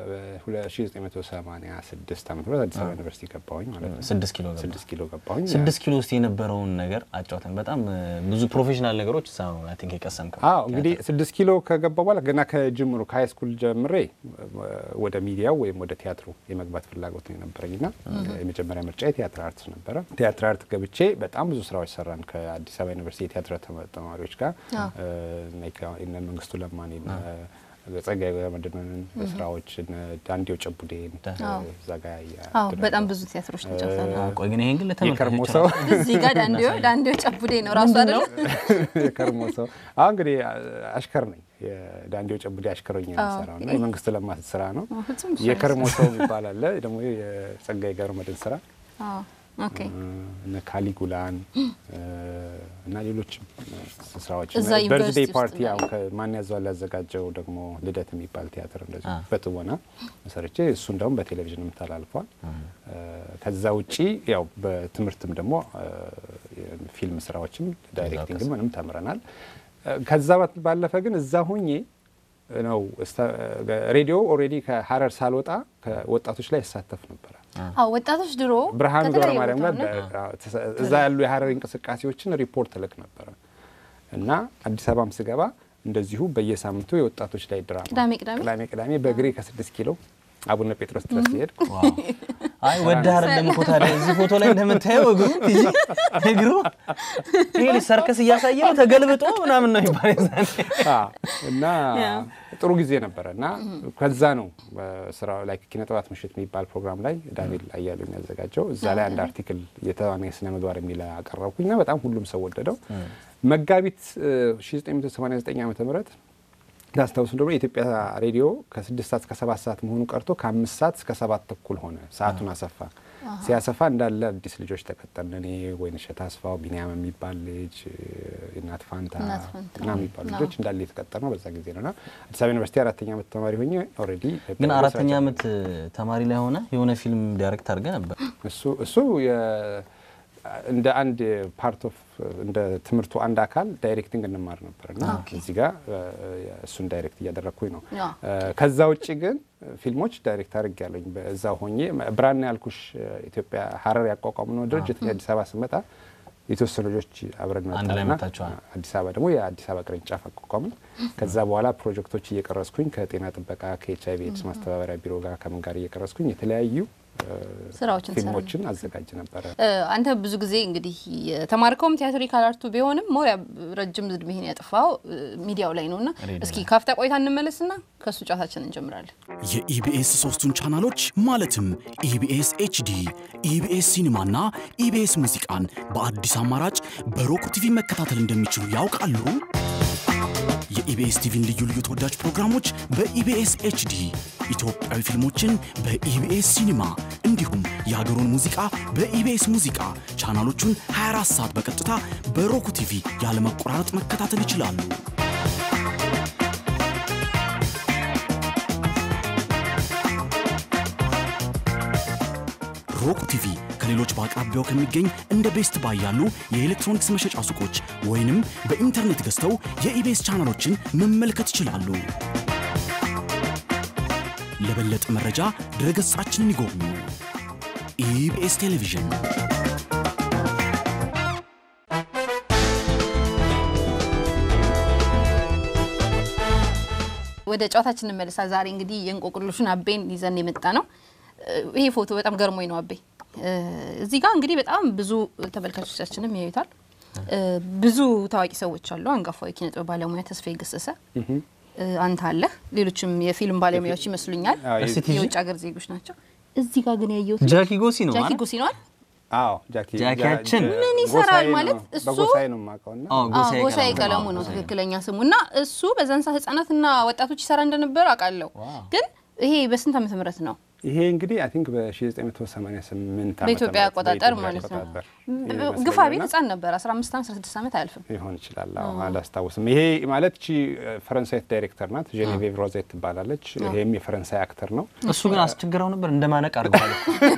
1986 ዓመተ ምህረት አዲስ አበባ ዩኒቨርሲቲ ገባሁኝ ማለት ነው። ስድስት ኪሎ ገባ። ስድስት ኪሎ ገባሁኝ። ስድስት ኪሎ ውስጥ የነበረውን ነገር አጫውተን። በጣም እ, ብዙ ፕሮፌሽናል ነገሮች እዛ ነው አይ ቲንክ የቀሰምከው። አዎ እንግዲህ ስድስት ኪሎ ከገባ በኋላ ገና ከጅምሩ ከሀይ ስኩል ጀምሬ ወደ ሚዲያው ወይም ወደ ቲያትሩ የመግባት ፍላጎት ነው የነበረኝ ና የመጀመሪያ ምርጫ የቲያትር አርት ነበረ። ቲያትር አርት ገብቼ በጣም ብዙ ስራዎች ሰራን ከአዲስ አበባ ዩኒቨርሲቲ የቲያትር ተማ- ተማሪዎች ጋር እነ ከ- እነ መንግስቱ ለማን እነ ጸጋዬ ገብረመድህንን ስራዎች እነ ዳንዴው ጨቡዴን እዛ ጋር አዎ በጣም ብዙ ቲያትሮች ነው ጨርሰናል። አ, ቆይ ግን ይሄን ግን የከርሞ ለተመልካቾች ሰው እዚህ ጋር ዳንዴው ዳንዴው ጨቡዴ ነው ራሱ አይደለ? የከርሞ ሰው አሁን እንግዲህ አሽከር ነኝ። የዳንዴው ጨቡዴ አሽከሮኝ ነው የምሰራው እና የመንግስቱ ለማ ስራ ነው። ፍጹም እሱ የከርሞ ሰው የሚባል አለ ደግሞ የጸጋዬ ገብረመድህን ስራ አዎ ኦኬ እነ ካሊጉላን እና ሌሎችም ስራዎች እዛ ዩኒቨርሲቲ በርዝዴይ ውስጥ ፓርቲ ነው ያው ከማን ያዘዋል ያዘጋጀው ደግሞ ልደት የሚባል ቲያትር እንደዚህ በትወና ሰርቼ እሱ እንደውም በቴሌቪዥንም ተላልፏል። ከዛ ውጪ ያው በትምህርትም ደግሞ ፊልም ስራዎችም ዳይሬክቲንግም ምንም ተምረናል። ከዛ ባለፈ ግን እዛ ሁኜ ነው እስተ- ሬዲዮ ኦልሬዲ ከሀረር ሳልወጣ ከወጣቶች ላይ ይሳተፍ ነበረ። አዎ ወጣቶች ድሮ ብርሃኑ ገብረ ከተለያየ ማርያም ቦታ ጋር ነው። በ- ተሰ- እዛ ያሉ የሀረር እንቅስቃሴዎችን ሪፖርት እልክ ነበረ እና አዲስ አበባም ስገባ እንደዚሁ በየሳምንቱ የወጣቶች ላይ ድራማ ቅዳሜ ቅዳሜ ቅዳሜ ቅዳሜ በእግሬ ከስድስት ኪሎ አቡነ ጴጥሮስ ድረስ ሲሄድ አይ ወደ አይደለም እኮ ታዲያ እዚህ ፎቶ ላይ እንደምታየው እግሩ ቲጂ እግሩ ይሄ ልጅ ሰርከስ እያሳየ ነው ተገልብጦ ምናምን ነው ይባል የዛኔ። አዎ። እና ጥሩ ጊዜ ነበረ እና ከዛ ነው በስራው ላይ ኪነ ጥበባት ምሽት የሚባል ፕሮግራም ላይ ዳንኤል አያሌው የሚያዘጋጀው እዛ ላይ አንድ አርቲክል የተዋናይ ስነ ምግባር የሚል አቀረብኩኝ እና በጣም ሁሉም ሰው ወደደው። መጋቢት እ, 1989 ዓ ም ታስታውሱ ደግሞ የኢትዮጵያ ሬዲዮ ከስድስት ሰዓት እስከ ሰባት ሰዓት መሆኑ ቀርቶ ከአምስት ሰዓት እስከ ሰባት ተኩል ሆነ። ሰዓቱን አሰፋ። ሲያሰፋ እንዳለ አዲስ ልጆች ተቀጠርን። እኔ ወይንሸት አስፋው፣ ቢኒያም የሚባል ልጅ፣ እናት ፋንታ እናት ፋንታ። እና የሚባሉ ልጆች እንዳለ የተቀጠር ነው በዛ ጊዜ ነው እና አዲስ አበባ ዩኒቨርሲቲ አራተኛ ዓመት ተማሪ ሆኜ ኦልሬዲ ግን አራተኛ ዓመት ተማሪ ላይ ሆነ የሆነ ፊልም ዳይሬክት አድርገህ ነበር። እሱ እሱ የ- እንደ አንድ ፓርት ኦፍ እንደ ትምህርቱ አንድ አካል ዳይሬክቲንግ እንማር ነበር እና እዚህ ጋር እ፣ እሱን ዳይሬክት እያደረግኩኝ ነው። ያ። እ፣ ከዛ ውጭ ግን ፊልሞች ዳይሬክት አድርግ ያለኝ በዛ ሆኜ ብራና ያልኩሽ እ፣ ኢትዮጵያ ሀረር ያቋቋምነው ድርጅት እኔ አዲስ አበባ ስመጣ የተወሰኑ ልጆች አብረን አንድ ላይ መጣንና መጣችኋል። አዲስ አበባ ደግሞ የአዲስ አበባ ቅርንጫፍ አቋቋምን። ከዛ በኋላ ፕሮጀክቶች እየቀረስኩኝ ከጤና ጥበቃ ከኤች አይቪ ኤድስ ማስተባበሪያ ቢሮ ጋር ከምን ጋር እየቀረስኩኝ የተለያዩ እ፣ ስራዎችን ትሰራ ፊልሞችን አዘጋጅ ነበረ። እ፣ አንተ ብዙ ጊዜ እንግዲህ የተማርከውም ቲያትሪካል አርቱ ቢሆንም ሞሪያ ረጅም እድሜህን ያጠፋው እ፣ ሚዲያው ላይ ነውና እስኪ ካፍታ ቆይታ እንመለስና ከእሱ ጨዋታችን እንጀምራለን። የኢቢኤስ ሶስቱን ቻናሎች ማለትም ኢቢኤስ ኤችዲ፣ ኢቢኤስ ሲኒማና ኢቢኤስ ሙዚቃን በአዲስ አማራጭ በሮክ ቲቪ መከታተል እንደሚችሉ ያውቃሉ? የኢቢኤስ ቲቪን ልዩ ልዩ ተወዳጅ ፕሮግራሞች በኢቢኤስ ኤችዲ፣ ኢትዮጵያዊ ፊልሞችን በኢቢኤስ ሲኒማ እንዲሁም የሀገሩን ሙዚቃ በኢቢኤስ ሙዚቃ ቻናሎቹን 24 ሰዓት በቀጥታ በሮክ ቲቪ ያለመቆራረጥ መከታተል ይችላሉ። ሮክ ቲቪ ከሌሎች በአቅራቢያው ከሚገኝ እንደ ቤስት ባይ ያሉ የኤሌክትሮኒክስ መሸጫ ሱቆች ወይንም በኢንተርኔት ገዝተው የኢቤስ ቻናሎችን መመልከት ይችላሉ። ለበለጠ መረጃ ድረገጻችንን ይጎብኙ። ኢቢኤስ ቴሌቪዥን ወደ ጨዋታችን እንመለሳ። ዛሬ እንግዲህ የእንቆቅልሹን አቤን ይዘን የመጣ ነው። እ፣ ይሄ ፎቶ በጣም ገርሞኝ ነው አቤ። እ፣ እዚህ ጋር እንግዲህ በጣም ብዙ ተመልካቾቻችንም ያዩታል። እ፣ ብዙ ታዋቂ ሰዎች አሉ። አንጋፋዊ ኪነ ጥበብ ባለሙያ ተስፋዬ ገሰሰ እ፣ አንተ አለህ። ሌሎችም የፊልም ባለሙያዎች ይመስሉኛል። አዎ፣ እስቲ ቲጂ የውጭ ሀገር ዜጎች ናቸው። እዚህ ጋር ግን ያየሁት ጃኪ ጎሲ ነው ጃኪ ማለት ጎሲ ነዋል። አዎ ጃኪ ጃኪያችን ጃ- ምን ይሰራል ጎሳዬ ነው- ማለት እሱ- በጎሳዬ ነው የማውቀው እና አዎ፣ ጎሳዬ ጎሳዬ ቀለሙ ቀለሙ ነው ጎሳዬ። ትክክለኛ ስሙ እና እሱ በዛን ሰዓት ህጻናትና ወጣቶች ይሰራ እንደነበር አውቃለሁ። ግን ይሄ በስንት ዓመተ ምህረት ነው? ይሄ እንግዲህ አይ ቲንክ በ1988 በኢትዮጵያ አቆጣጠር ማለት ነው። ግፋ ቤት ህጻን ነበር 15 ዓመት 16 ዓመት አያልፍም። ይሆን ይችላል። አዎ አላስታውስም። ይሄ ማለት እቺ ፈረንሳይት ዳይሬክተር ናት፣ ጄኔቬቭ ሮዜት ትባላለች። ይሄም የፈረንሳይ አክተር ነው። እሱ ግን አስቸግረው ነበር እንደማነቅ አድርገዋል።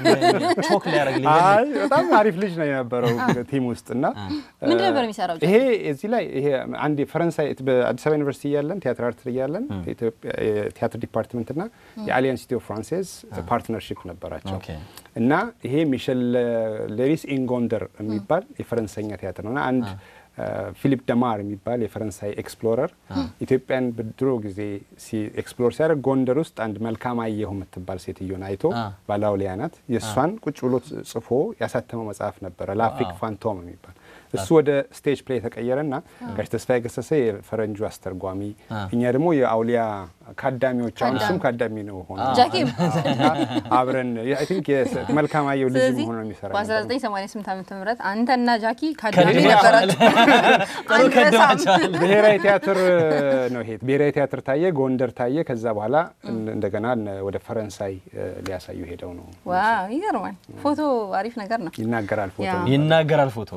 ቾክ ሊያደርግ አይ በጣም አሪፍ ልጅ ነው የነበረው ቲም ውስጥ እና ምንድን ነበር የሚሰራው? ይሄ እዚህ ላይ ይሄ አንድ የፈረንሳይ በአዲስ አበባ ዩኒቨርሲቲ እያለን ቲያትር አርት እያለን የኢትዮጵያ የቲያትር ዲፓርትመንት እና የአሊያንስ ኢትዮ ፍራንሴዝ ፓርትነርሺፕ ነበራቸው ኦኬ። እና ይሄ ሚሸል ሌሪስ ኢንጎንደር የሚባል የፈረንሳይኛ ቲያትር ነው እና አንድ ፊሊፕ ደማር የሚባል የፈረንሳይ ኤክስፕሎረር ኢትዮጵያን በድሮ ጊዜ ኤክስፕሎር ሲያደርግ ጎንደር ውስጥ አንድ መልካም አየሁ የምትባል ሴትዮን አይቶ አ። ባላውሊያ ናት የእሷን ቁጭ ብሎ ጽፎ ያሳተመው መጽሐፍ ነበረ ላፍሪክ ፋንቶም የሚባል እሱ ወደ ስቴጅ ፕሌይ የተቀየረና ጋሽ ተስፋዬ ገሰሰ የፈረንጁ አስተርጓሚ አ። እኛ ደግሞ የአውሊያ ካዳሚዎች አሁን እሱም ካዳሚ ነው ሆነ ጃኪ አብረን አይ ቲንክ መልካም አየሁ ልጅ ስለዚህ መሆኑ ነው የሚሰራ በ1988 ዓመተ ምህረት አንተና ጃኪ ካዳሚ ከድሜ ነበራችሁ። ጥሩ ከድማቸዋል። ብሔራዊ ቲያትር ነው ይሄ ብሔራዊ ቲያትር ታየ፣ ጎንደር ታየ። ከዛ በኋላ እንደገና ወደ ፈረንሳይ ሊያሳዩ ሄደው ነው ዋው ይገርማል። ፎቶ አሪፍ ነገር ነው። ይናገራል ፎቶ ያ። ይናገራል ፎቶ።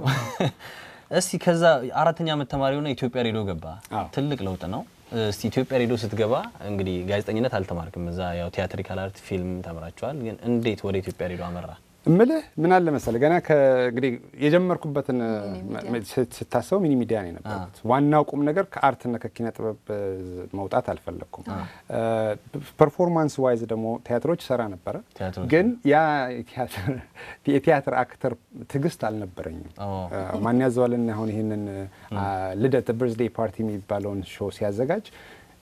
እስቲ ከዛ አራተኛ ዓመት ተማሪ ሆነ ኢትዮጵያ ሬዲዮ ገባ። አዎ። ትልቅ ለውጥ ነው። እስቲ ኢትዮጵያ ሬዲዮ ስትገባ እንግዲህ ጋዜጠኝነት አልተማርክም። እዛ ያው ቲያትሪካል አርት ፊልም ተምራችኋል። ግን እንዴት ወደ ኢትዮጵያ ሬዲዮ አመራ? እምልህ ምን አለ መሰለህ ገና ከእንግዲህ የጀመርኩበትን ስት- ስታስበው ሚኒ ሚዲያ ነው የነበርኩት። ዋናው ቁም ነገር ከአርትና ከኪነ ጥበብ እ, መውጣት አልፈለግኩም። ፐርፎርማንስ ዋይዝ ደግሞ ቲያትሮች ሰራ ነበረ፣ ቲያትሮች ግን ያ የቲያትር- የቲያትር አክተር ትዕግስት አልነበረኝም። ኦ። እ፣ ማን ያዘዋልን አሁን ይህንን አ፣ ልደት በርዝዴይ ፓርቲ የሚባለውን ሾው ሲያዘጋጅ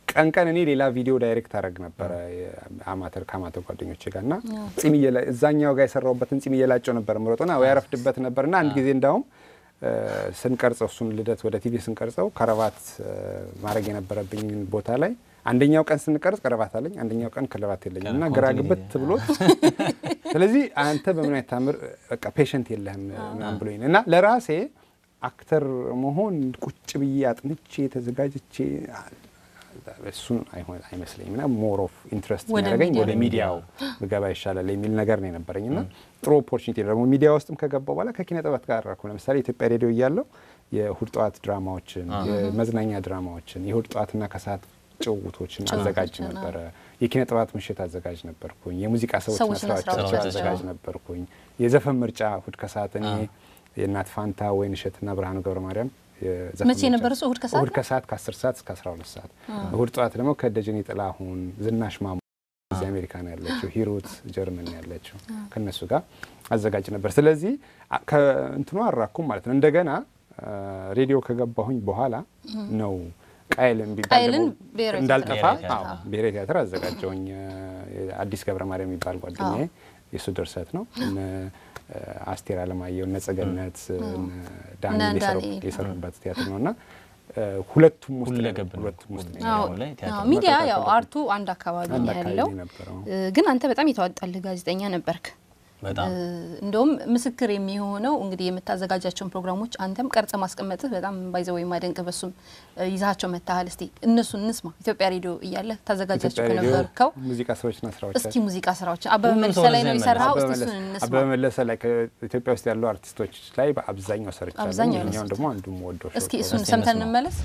ቀን ቀን እኔ ሌላ ቪዲዮ ዳይሬክት አደረግ ነበረ አማተር ከአማተር ጓደኞቼ ጋር እና ጺም እየላ- እዛኛው ጋር የሰራሁበትን ጺም እየላጨው ነበር ምሮጥና ወይ ያረፍድበት ነበር እና አንድ ጊዜ እንዳውም እ፣ ስንቀርጸው እሱን ልደት ወደ ቲቪ ስንቀርጸው ከረባት እ፣ ማድረግ የነበረብኝ ቦታ ላይ አንደኛው ቀን ስንቀርጽ ከረባት አለኝ፣ አንደኛው ቀን ከረባት የለኝም እና ግራ ግብት ብሎት ስለዚህ አንተ በምን አይነት ታምር በቃ ፔሸንት የለህም ምናምን ብሎኝ ነው። እና ለራሴ አክተር መሆን ቁጭ ብዬ አጥንቼ ተዘጋጅቼ እሱን አይሆን- አይመስለኝም እና ሞር ኦፍ ኢንትረስት ወደ የሚያደርገኝ ሚዲያ ወደ ሚዲያው ብገባ ይሻላል የሚል ነገር ነው የነበረኝ እና ጥሩ ኦፖርቹኒቲ ደግሞ ሚዲያ ውስጥም ከገባው በኋላ ከኪነ ጥበብ ጋር አደረኩ። ለምሳሌ ኢትዮጵያ ሬዲዮ እያለው የእሁድ ጠዋት ድራማዎችን፣ የመዝናኛ ድራማዎችን፣ የእሁድ ጠዋትና ከሰዓት ጭውውቶችን አዘጋጅ ጭውውቶችን፣ ነበረ። የኪነ ጥበባት ምሽት አዘጋጅ ነበርኩኝ። የሙዚቃ ሰዎችና ሰዎችና ስራዎች ስራዎች አዘጋጅ ነበርኩኝ። የዘፈን ምርጫ እሁድ ከሰዓት እኔ የእናት ፋንታ ወይን እሸትና ብርሃኑ ገብረ ማርያም የዘፈን መቼ ምርጫ- ነበር እሱ? እሁድ ከሰዓት እሁድ ከሰዓት ከ10 ሰዓት እስከ 12 ሰዓት። እሁድ ጠዋት ደግሞ ከደጀኔ ጥላሁን፣ ዝናሽ ማሞ እዚህ አሜሪካ ነው ያለችው፣ ሂሩት ጀርመን ነው ያለችው ከነሱ ጋር አዘጋጅ ነበር። ስለዚህ አ- ከእንትኑ አራኩም ማለት ነው። እንደገና አ፣ ሬዲዮ ከገባሁኝ በኋላ ነው ቃይል የሚባል ቃይልን ደግሞ ብሔራዊ እንዳልጠፋ ቲያትር። አዎ፣ ብሔራዊ ቲያትር አዘጋጀውኝ። አዲስ ገብረ ማርያም የሚባል ጓደኛዬ የእሱ ድርሰት ነው። እነ አስቴር አለማየሁ፣ እነ ጸገነት፣ እነ ዳንኤል እነ የሰሩ- ዳንኤል። የሰሩበት ቲያትር ነው እና ሁለቱም ውስጥ ሁለገብ ነው። ሁለቱም ውስጥ ነው አዎ፣ ላይ ቲያትር አዎ፣ ሚዲያ መከታተል ያው ነው። አርቱ አንድ አካባቢ አንድ ነው አካባቢ ያለው። ነበረው። እ፣ ግን አንተ በጣም የተዋጣልህ ጋዜጠኛ ነበርክ። በጣም እ፣ እንደውም ምስክር የሚሆነው እንግዲህ የምታዘጋጃቸውን ፕሮግራሞች አንተም ቀርጸ ማስቀመጥህ በጣም ባይዘ ወይም ማደንቅ በሱም እ፣ ይዛቸው መታሃል። እስቲ እነሱን እንስማ። ኢትዮጵያ ሬዲዮ እያለ ታዘጋጃቸው ኢትዮጵያ ሬዲዮ ከነበርከው ሙዚቃ ስራዎችና እስኪ ስራዎቻችን ሙዚቃ ስራዎችን አበበ ሁሉም መልሰ ሰው ላይ ነው ወደዛ የሰራው። አበበ እስቲ መለሰ- እሱን እንስማ። አበበ መለሰ ላይ ከኢትዮጵያ ውስጥ ያሉ አርቲስቶች ላይ በአብዛኛው ሰርቻለሁ። አብዛኛው ይኸኛውን የነሱት። ደግሞ አንዱ ወዶ እስኪ እሱን እስቲ ሰምተን እንስማ። እንመለስ።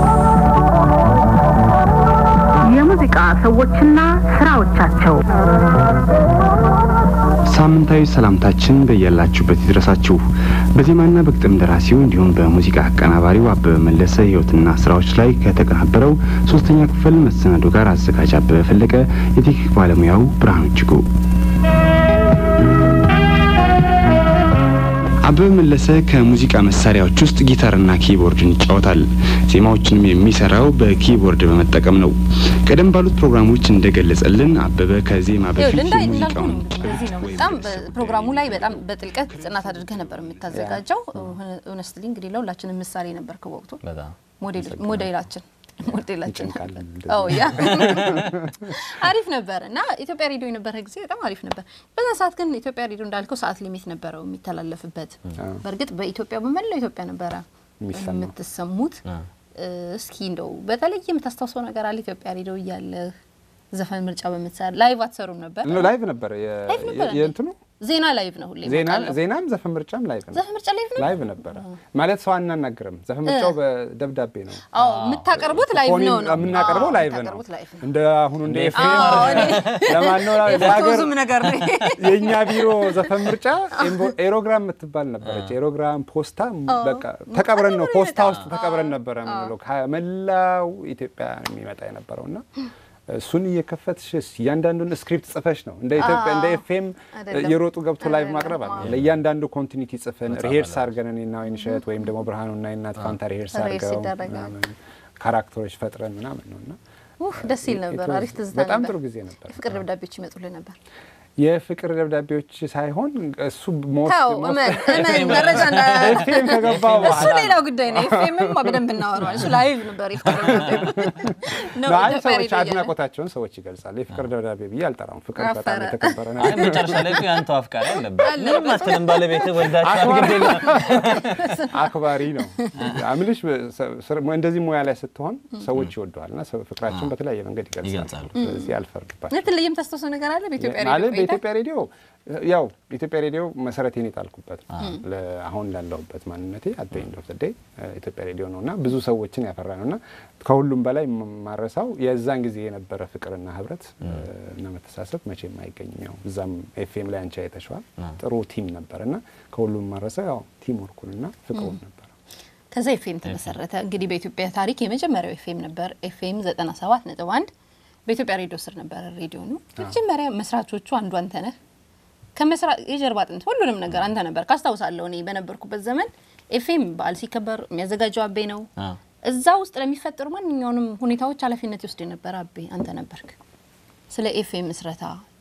የሙዚቃ ሰዎችና ስራዎቻቸው ሳምንታዊ ሰላምታችን በያላችሁበት ይድረሳችሁ። በዜማና በግጥም ደራሲው እንዲሁም በሙዚቃ አቀናባሪው አበበ መለሰ ሕይወትና ስራዎች ላይ ከተቀናበረው ሶስተኛ ክፍል መሰናዶ ጋር አዘጋጅ አበበ ፈለቀ፣ የቴክኒክ ባለሙያው ብርሃኑ እጅጉ። አበበ መለሰ ከሙዚቃ መሳሪያዎች ውስጥ ጊታርና ኪቦርድን ይጫወታል። ዜማዎችንም የሚሰራው በኪቦርድ በመጠቀም ነው። ቀደም ባሉት ፕሮግራሞች እንደገለጸልን አበበ ከዜማ በፊት ይኸውልህ እንዳይ እንዳልኩ የሙዚቃውን ነው እንግዲህ ለዚህ ነው በጣም በፕሮግራሙ ላይ በጣም በጥልቀት ጥናት አድርገህ ነበር የምታዘጋጀው። ሆነስትሊ እንግዲህ ለሁላችንም ምሳሌ ነበር ከወቅቱ በጣም ሞዴል- ሞዴላችን ሞዴላችን ይጨንቃል ነበር። እንደዚህ። አዎ ያ አሪፍ ነበር እና ኢትዮጵያ ሬዲዮ የነበረ ጊዜ በጣም አሪፍ ነበር። በዛ ሰዓት ግን ኢትዮጵያ ሬዲዮ እንዳልከው ሰዓት ሊሚት ነበረው የሚተላለፍበት። በእርግጥ በኢትዮጵያ በመላው ኢትዮጵያ ነበረ የሚሰማው። የምትሰሙት። እ፣ እስኪ እንደው በተለይ የምታስታውሰው ነገር አለ ኢትዮጵያ ሬዲዮ እያለህ ዘፈን ምርጫ በምትሰራ ላይቭ አትሰሩም ነበር? ነው ላይቭ ነበረ የ- ላይቭ ነበረ እንዴ? የእንትኑ ዜና ላይቭ ነው ሁሌ ዜና እመጣለሁ። ዜናም ዘፈን ምርጫም ላይቭ ነው ዘፈን ምርጫ ላይቭ ነው። ላይቭ ነበረ ማለት ሰው አናናግርም። ዘፈን ምርጫው በደብዳቤ ነው አዎ የምታቀርቡት ላይቭ ፎን ነው ነው የምናቀርበው አዎ፣ ላይቭ ነው የምታቀርቡት ላይቭ ነው። እንደ አሁኑ እንደ እንደ ኤፍኤም አዎ፣ እኔ ለማን ነው የፎቶ ለሀገር ዙም ነገር ነው። የእኛ ቢሮ ዘፈን ምርጫ ኤምቦ- ኤሮግራም የምትባል ነበረች። ኤሮግራም ፖስታ በቃ ተቀብረን ነው ፖስታ ውስጥ ተቀብረን ነበረ የምንለው ከመላው ኢትዮጵያ የሚመጣ የነበረው እና እሱን እየከፈትሽ እያንዳንዱን ስክሪፕት ጽፈሽ ነው እንደ ኢትዮጵያ እንደ ኤፍኤም አይደለም። የሮጡ ገብቶ ላይቭ አይደለም። ማቅረብ አለ። ለእያንዳንዱ ኮንቲኒቲ ጽፈን ሪሄርስ አድርገን እኔና ወይንሸት ወይም ደግሞ ብርሃኑና የእናት ፋንታ ሪሄርስ ሪሄርስ አድርገው ይደረጋል። ምናምን ካራክተሮች ፈጥረን ምናምን ነው እና ውህ ደስ ይል ነበር። አሪፍ ትዝታ በጣም ነበር። ጥሩ ጊዜ ነበር። ፍቅር ደብዳቤዎች ይመጡልህ ነበር። የፍቅር ደብዳቤዎች ሳይሆን እሱ ሞስት ተው እመን እመን መረጃ እንዳ ኤፍኤም ከገባ እሱ በኋላ ሌላ ጉዳይ ነው። ኤፍኤምም በደንብ እናወራዋለን። እሱ ላይቭ ነበር የፍቅር ደብዳቤ ነው። አይ ኢትዮጵያ ሰዎች ሬዲዮ እያለ። አድናቆታቸውን ሰዎች ይገልጻሉ። የፍቅር ደብዳቤ ብዬ አልጠራውም። ፍቅር አፈረ። በጣም የተከበረ አይ ነገር መጨረሻ ላይ እኮ የአንተው አፍቃሪ አለበት። አለበት። ምንም አትልም ባለቤትህ ወልዳችኋል ግድ የለም። አክባሪ ነው አምልሽ። እንደዚህ ሙያ ላይ ስትሆን ሰዎች ይወደዋል እና ሰው ፍቅራቸውን በተለያየ መንገድ ይገልጻሉ። ይገልጻሉ። ስለዚህ አልፈርድባቸው በተለይ የምታስታውሰው ነገር አለ በኢትዮጵያ ሬዲዮ ማለት ቆይታ? በኢትዮጵያ ሬዲዮ ያው ኢትዮጵያ ሬዲዮ መሰረቴን የጣልኩበት ነው። ለ- አሁን ላለሁበት ማንነቴ አደኝ ዶ ዘዴ ኢትዮጵያ ሬዲዮ ነው እና ብዙ ሰዎችን ያፈራ ነው እና ከሁሉም በላይ ማረሳው የዛን ጊዜ የነበረ ፍቅርና ህብረት እና መተሳሰብ መቼም አይገኝም። ያው እዛም ኤፍኤም ላይ አንቺ አይተሸዋል። ጥሩ ቲም ነበር እና ከሁሉም ማረሳው ያው ቲም ወርኩንና ፍቅሩን ነበር። ከዛ ኤፍኤም ተመሰረተ። እንግዲህ በኢትዮጵያ ታሪክ የመጀመሪያው ኤፍኤም ነበር። ኤፍኤም 97 ነጥብ 1 በኢትዮጵያ ሬዲዮ ስር ነበረ ሬዲዮ ነው። መጀመሪያ መስራቾቹ አንዱ አንተ ነህ። ከመስራ የጀርባ አጥንት ሁሉንም ነገር አንተ ነበር ካስታውሳለሁ። እኔ በነበርኩበት ዘመን ኤፍኤም በዓል ሲከበር የሚያዘጋጀው አቤ ነው። አዎ። እዛ ውስጥ ለሚፈጠሩ ማንኛውንም ሁኔታዎች ኃላፊነት ይወስድ የነበረ አቤ አንተ ነበርክ። ስለ ኤፍኤም ምስረታ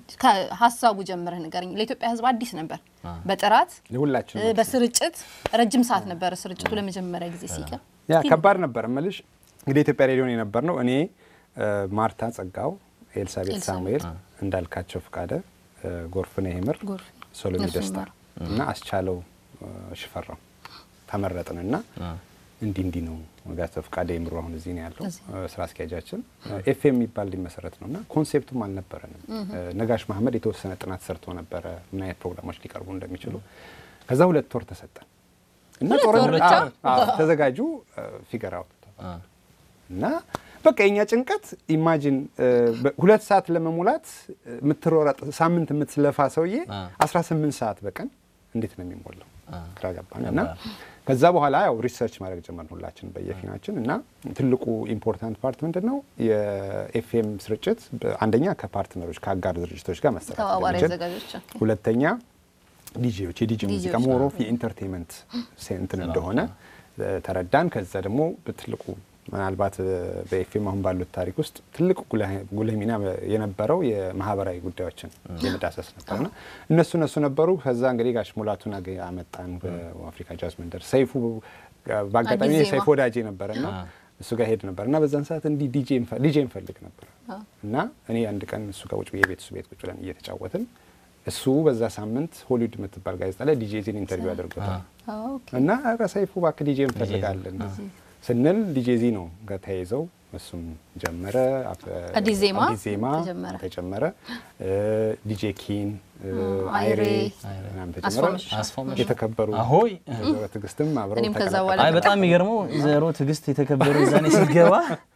ሀሳቡ ጀምረህ ንገረኝ። ለኢትዮጵያ ሕዝብ አዲስ ነበር። በጥራት የሁላችን እ፣ በስርጭት ረጅም ሰዓት ነበረ ስርጭቱ ለመጀመሪያ ጊዜ ሲቀር ያ ከባድ ነበር እምልሽ እንግዲህ ኢትዮጵያ ሬዲዮን የነበር ነው እኔ እ፣ ማርታ ጸጋው፣ ኤልሳቤጥ ኤልሳቤጥ። ሳሙኤል፣ እንዳልካቸው ፍቃደ፣ እ፣ ጎርፍነ ይምር፣ ጎርፍ ሶሎሜ ነፍሱን ደስታ ይማር። እና አስቻለው እ፣ ሽፈራው ተመረጥን እና እንዲህ እንዲህ ነው ጋቶ ፍቃደ ይምሩ አሁን እዚህ ነው ያለው እዚህ። እ፣ ስራ አስኪያጃችን ኤፍኤም የሚባል ሊመሰረት ነው እና ኮንሴፕቱም አልነበረንም። እ፣ ነጋሽ መሀመድ የተወሰነ ጥናት ሰርቶ ነበረ ምን አይነት ፕሮግራሞች ሊቀርቡ እንደሚችሉ። ከዛ ሁለት ወር ተሰጠን እና ሁለት ወር ጦርነት ብቻ? አዎ፣ አዎ፣ ተዘጋጁ ፊገር አውጥ እና በቃ የኛ ጭንቀት ኢማጂን ሁለት ሰዓት ለመሙላት የምትሮረጥ ሳምንት የምትለፋ ሰውዬ 18 ሰዓት በቀን እንዴት ነው የሚሞላው? ግራ ገባን እና ከዛ በኋላ ያው ሪሰርች ማድረግ ጀመርን ሁላችን በየፊናችን እና ትልቁ ኢምፖርታንት ፓርት ምንድን ነው የኤፍኤም ስርጭት በ- አንደኛ ከፓርትነሮች ከአጋር ድርጅቶች ጋር መሰራት ተባባሪ እንደምንችል፣ አዘጋጆች ሁለተኛ ዲጄዎች የዲጄ ሙዚቃ ዲጄዎች ሞር ኦፍ የኢንተርቴንመንት ሴንትን እንደሆነ እ፣ ተረዳን። ከዛ ደግሞ በትልቁ ምናልባት እ፣ በኤፍኤም አሁን ባሉት ታሪክ ውስጥ ትልቅ ጉልህ- ጉልህ ሚና በ- የማህበራዊ ጉዳዮችን የመዳሰስ ነበርና እነሱ እነሱ ነበሩ። ከዛ እንግዲህ ጋሽ ሙላቱን አገ- አመጣን በአፍሪካ ጃዝ መንደር። ሰይፉ በአጋጣሚ አዲስ ዜማ። ሰይፉ ወዳጄ ነበርና እሱ ጋር ሄድ ነበር እና በዛን ሰዓት እንዲህ ዲጄ እንፈ- ዲጄ እንፈልግ ነበር እና እኔ አንድ ቀን እሱ ጋር ቁጭ ብዬ ቤት እሱ ቤት ቁጭ ብለን እየተጫወትን እሱ በዛ ሳምንት ሆሊውድ የምትባል ጋዜጣ ላይ ዲጄ ዚን ኢንተርቪው አድርጎታል እና ኧረ ሰይፉ እባክህ ዲጄ እንፈልጋለን ስንል ዲጄ ዚ ነው ጋር ተያይዘው እሱም ጀመረ። አፍ- አዲስ ዜማ አዲስ ዜማ ተጀመረ። ተጀመረ። እ፣ ዲጄ ኪን እ፣ አይሬ፣ አይሬ ምናምን አስፋው ተጀመረ። መሸሻ። አስፋው መሸሻ። የተከበሩ አሆይ ወይዘሮ ትዕግስትም አብረው እኔም ከዛ ተቀላቀሉ። በኋላ አይ በጣም የሚገርመው ዘሮ ትዕግስት የተከበሩ ዛኔ ስትገባ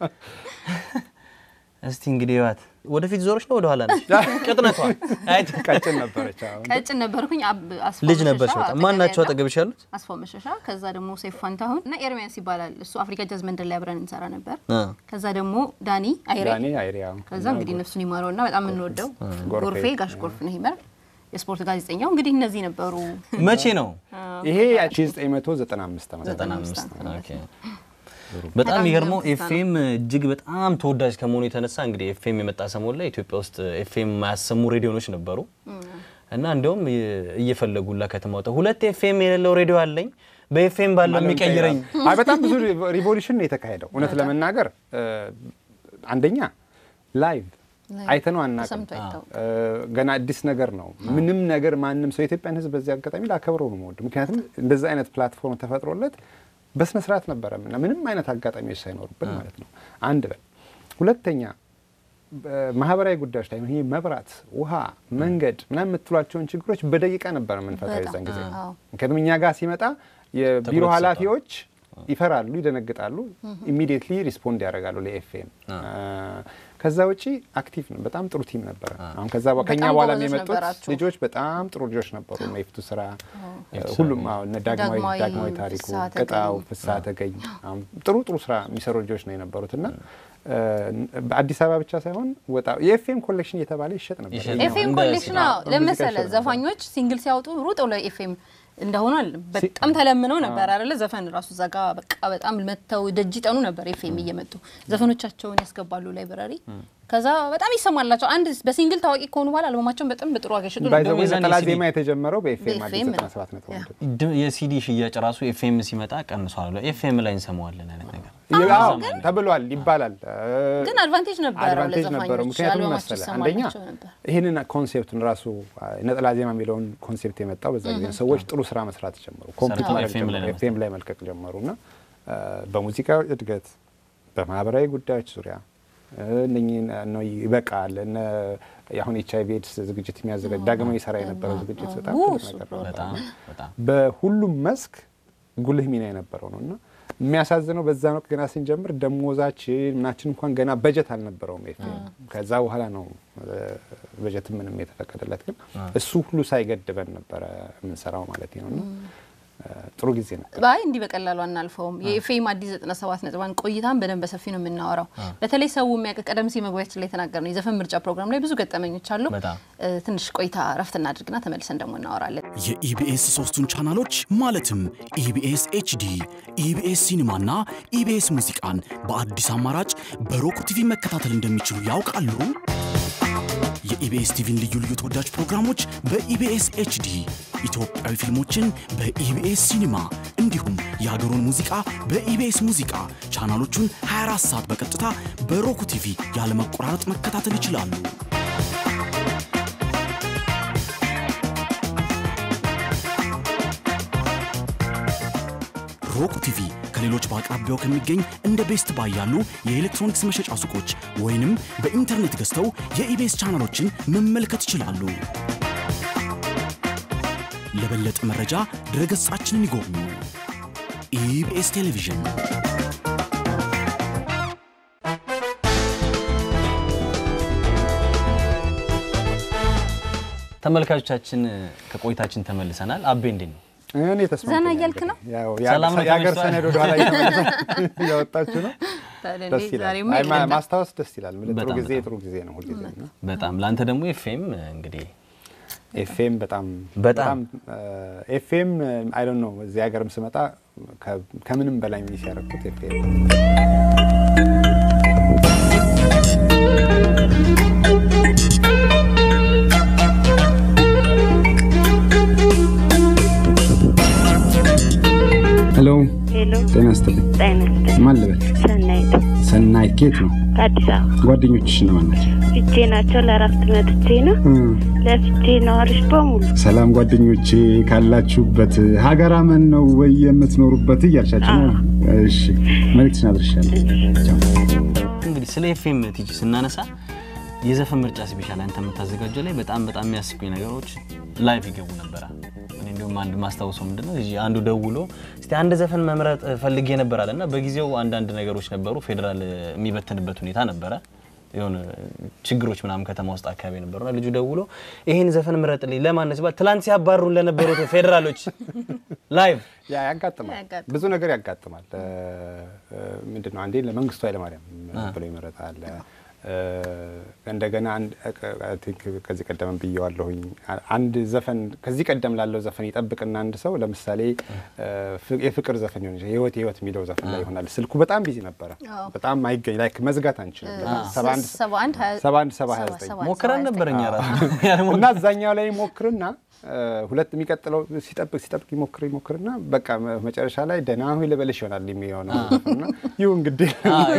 እስቲ እንግዲህ ዋት ወደፊት ዞሮች ነው ወደኋላ ነች ቅጥነቷ አይ ቀጭን ነበረች። አዎ። ቀጭን ነበርኩኝ። አብ- አስፋው ልጅ መሸሻ ነበርሽ በጣም አጠገቤ ማን ናቸው ያለው አጠገብሽ ያሉት አስፋው መሸሻ፣ ከዛ ደግሞ ሰይፉ ፋንታሁን እና ኤርሚያስ ይባላል። እሱ አፍሪካ ጃዝ መንደር ላይ አብረን እንሰራ ነበር። አ፣ ከዛ ደግሞ ዳኒ አይሬ፣ ዳኒ አይሬ አዎ። ከዛ እንግዲህ ነፍሱን ይማረውና በጣም የምንወደው ጎርፌ። ጎርፌ ጋሽ ጎርፍ ነው ይመር የስፖርት ጋዜጠኛው። እንግዲህ እነዚህ ነበሩ። መቼ ነው ይሄ 1995 ዓመት 95 95 ኦኬ በጣም በጣም የሚገርመው የሚገርም ትዝታ ነው። ኤፍኤም እጅግ በጣም ተወዳጅ ከመሆኑ የተነሳ እንግዲህ ኤፍኤም የመጣ ሰሞን ላይ ኢትዮጵያ ውስጥ ኤፍኤም የማያሰሙ ሬዲዮኖች ነበሩ እና እንዲያውም እየፈለጉላ ከተማ ወጣ ሁለት ኤፍኤም የሌለው ሬዲዮ አለኝ በኤፍኤም ባለው የሚቀይረኝ አይ በጣም ብዙ ሪቮሉሽን ነው የተካሄደው። እውነት ለመናገር እ፣ አንደኛ ላይቭ አይተነው አናውቅም። ተሰምቶ አይታወቅም። እ፣ ገና አዲስ ነገር ነው። ምንም ነገር ማንም ሰው የኢትዮጵያን ሕዝብ በዚህ አጋጣሚ ላከብረው ነው የምወደው። ምክንያቱም እንደዚህ አይነት ፕላትፎርም ተፈጥሮለት በስነ ስርዓት ነበረ እና ምንም አይነት አጋጣሚዎች ሳይኖሩብን ማለት ነው። አንድ በል ሁለተኛ ማህበራዊ ጉዳዮች ላይ ይሄ መብራት፣ ውሃ፣ መንገድ ምናምን የምትሏቸውን ችግሮች በደቂቃ ነበረ የምንፈታው በጣም የዛን ጊዜ። አዎ። ምክንያቱም እኛ ጋር ሲመጣ የቢሮ ትኩረት ኃላፊዎች ይፈራሉ፣ ይደነግጣሉ፣ ኢሚዲየትሊ ሪስፖንድ ያደርጋሉ ለኤፍኤም። ከዛ ውጪ አክቲቭ ነው። በጣም ጥሩ ቲም ነበረ። አሁን ከዛ በ- ከኛ በጣም በኋላ ጎበዞች የመጡት ነበራችሁ። ልጆች በጣም ጥሩ ልጆች ነበሩ። እነ ይፍቱ ስራ ሁሉም አዎ፣ እነ ዳግማዊ ዳግማዊ፣ ዳግማዊ ታሪኩ፣ ፍስሐ ቅጣው፣ ተገኝ። ፍስሐ ተገኝ አሁን ጥሩ ጥሩ ስራ የሚሰሩ ልጆች ነው የነበሩት እና እ፣ በአዲስ አበባ ብቻ ሳይሆን ወጣ የኤፍኤም ኮሌክሽን እየተባለ ይሸጥ ነበር። ይሸጥ እኛው ኤፍኤም እንደ ኮሌክሽን ሲኒማ ለመሰለ ሙዚቃ ይሸጥ ዘፋኞች ሲንግል ሲያወጡ ሩጠው ለኤፍኤም እንደሆኑ አለ በጣም ተለምነው ነበር አይደለ? ዘፈን ራሱ እዛ ጋ በቃ በጣም መተው ደጅ ጠኑ ነበር። ኤፍኤም እየመጡ ዘፈኖቻቸውን ያስገባሉ ላይብራሪ። ከዛ በጣም ይሰማላቸው። አንድ በሲንግል ታዋቂ ከሆኑ በኋላ አልበማቸውን በጣም በጥሩ ዋጋ ይሸጡ ነበር። ባይዘው የዛኔ ነጠላ ሲዲ ዜማ የተጀመረው በኤፍኤም አዲስ በኤፍኤም ነው። 97 ነጥብ አንድ ድ- የሲዲ ሽያጭ ራሱ ኤፍኤም ሲመጣ ቀንሷል ኤፍኤም ላይ እንሰማዋለን አይነት ነገር አዎ ተብሏል ይባላል። ግን አድቫንቴጅ ነበረው አድቫንቴጅ ነበረው። ለዘፋኞች ምክንያቱም አልበማቸው መሰለ አንደኛ ይሰማላቸው ነበር። ይህንን ኮንሴፕቱን ራሱ አ፣ ነጠላ ዜማ የሚለውን ኮንሴፕት የመጣው በዛ ጊዜ ነው። ሰዎች ጥሩ ስራ መስራት ጀመሩ፣ ኮምፒት ሰርተው ማድረግ FM ላይ ጀመሩ፣ ኤፍኤም ላይ መልቀቅ ጀመሩ እና አ፣ በሙዚቃ እድገት በማህበራዊ ጉዳዮች ዙሪያ እ፣ እነኚህን ነው ይበቃል እነ አሁን ኤች አይቪ ኤድስ ዝግጅት የሚያዘጋጅ ዳግማዊ ሰራ የነበረው ዝግጅት በጣም ው፣ ትልቅ እሱ ነገር ነው። በጣም በጣም በሁሉም መስክ ጉልህ ሚና የነበረው ነው እና የሚያሳዝነው በዛን ወቅት ገና ስንጀምር ደሞዛችን ምናችን እንኳን ገና በጀት አልነበረውም ኤፍኤም። ከዛ በኋላ ነው እ፣ በጀት ምንም የተፈቀደለት ግን እሱ ሁሉ ሳይገድበን ነበረ የምንሰራው ማለት ነው እና ጥሩ ጊዜ ነበር። አይ እንዲህ በቀላሉ አናልፈውም። የኤፍኤም አዲስ 97 ነጥባን ቆይታን በደንብ በሰፊ ነው የምናወራው። በተለይ ሰው የሚያውቅ ቀደም ሲል መግቢያችን ላይ የተናገር ነው የዘፈን ምርጫ ፕሮግራም ላይ ብዙ ገጠመኞች አሉ። በጣም እ፣ ትንሽ ቆይታ ረፍት እናድርግና ተመልሰን ደግሞ እናወራለን። የኢቢኤስ ሶስቱን ቻናሎች ማለትም ኢቢኤስ ኤችዲ፣ ኢቢኤስ ሲኒማና ኢቢኤስ ሙዚቃን በአዲስ አማራጭ በሮክ ቲቪ መከታተል እንደሚችሉ ያውቃሉ? የኢቢኤስ ቲቪን ልዩ ልዩ ተወዳጅ ፕሮግራሞች በኢቢኤስ ኤችዲ፣ ኢትዮጵያዊ ፊልሞችን በኢቢኤስ ሲኒማ እንዲሁም የሀገሩን ሙዚቃ በኢቢኤስ ሙዚቃ ቻናሎቹን 24 ሰዓት በቀጥታ በሮክ ቲቪ ያለመቆራረጥ መከታተል ይችላሉ። ሮክ ቲቪ ከሌሎች በአቅራቢያው ከሚገኝ እንደ ቤስት ባይ ያሉ የኤሌክትሮኒክስ መሸጫ ሱቆች ወይንም በኢንተርኔት ገዝተው የኢቤስ ቻናሎችን መመልከት ይችላሉ። ለበለጠ መረጃ ድረገጻችንን ይጎብኙ። ኢቢኤስ ቴሌቪዥን ተመልካቾቻችን ከቆይታችን ተመልሰናል። አቤ እንዴት ነው? እኔ ተስማምቶኛል። ዘና እያልክ ነው? ያው ሰላም ነው የሀገር ተመችቷል? ሰነድ ወደኋላ እያወጣችሁ ነው። ታዲያ ደስ እንዴ ይላል። ዛሬማ አይ ማ- የለም። ማስታወስ ደስ ይላል። ምን ጥሩ በጣም ጊዜ በጣም። ጥሩ ጊዜ ነው ሁልጊዜ እና በጣም ለአንተ ደግሞ ኤፍኤም እንግዲህ ኤፍኤም በጣም በጣም ኤፍኤም አይ ዶንት ኖ እዚህ ሀገርም ስመጣ ከ- ከምንም በላይ ሚስ ያደረኩት ኤፍኤም ሄሎ ሄሎ ጤና ይስጥልኝ። ጤና ይስጥልኝ። ማን ልበል? ሰናይት ሰናይት ኬት ነው? ከአዲስ አበባ ጓደኞችሽ እነማን ናቸው? ፍቼ ናቸው። ለእረፍት መጥቼ ነው። ለፍቼ ነዋሪዎች በሙሉ ሰላም ጓደኞቼ ካላችሁበት ሀገር አመን ነው ወይ የምትኖሩበት እያልሻቸው ነው? እሺ መልዕክትሽን አድርሻለሁ። ቻው። እንግዲህ ስለ ኤፍኤም ቲጂ ስናነሳ የዘፈን ምርጫ ስፔሻል አንተ የምታዘጋጀው ላይ በጣም በጣም የሚያስቁኝ ነገሮች ላይቭ ይገቡ ነበረ። እኔ እንዲሁም አንድ ማስታውሰው ምንድን ነው እዚህ አንዱ ደውሎ እስቲ አንድ ዘፈን መምረጥ ፈልጌ ነበር አለ እና በጊዜው አንዳንድ ነገሮች ነበሩ። ፌዴራል የሚበትንበት ሁኔታ ነበረ። የሆነ ችግሮች ምናምን ከተማ ውስጥ አካባቢ ነበሩና ልጁ ደውሎ ይሄን ዘፈን ምረጥልኝ ለማን ነው ሲባል ትላንት ሲያባሩን ለነበሩት ፌዴራሎች ላይቭ ያ ያጋጥማል፣ ያጋጥማል። ብዙ ነገር ያጋጥማል። ምንድን ነው አንዴ ለመንግስቱ ኃይለማርያም ብሎ ይመረጣል። እ፣ እንደገና አንድ አይ ቲንክ ከዚህ ቀደም ብየዋለሁኝ። አንድ ዘፈን ከዚህ ቀደም ላለው ዘፈን ይጠብቅና አንድ ሰው ለምሳሌ እ፣ ፍ- የፍቅር ዘፈን ይሆን ይችላል። ህይወት ህይወት የሚለው ዘፈን ላይ ይሆናል። ስልኩ በጣም ቢዚ ነበረ፣ አዎ። በጣም አይገኝ ላይክ መዝጋት አንችልም። በጣም ሰባ አንድ ሰባ አንድ ሀያ- ሰባ አንድ ሰባ ሀያ ሰባ- ዘጠኝ ሰባ- ሞክረን ሰባ- ነበር እኛ ራሱ እና እዛኛው ላይ ይሞክርና እ፣ ሁለት የሚቀጥለው ሲጠብቅ ሲጠብቅ ይሞክር ይሞክርና በቃ መ- መጨረሻ ላይ ደህና ሁይ ልበልሽ ይሆናል የሚሆነው እና ይሁን እንግዲህ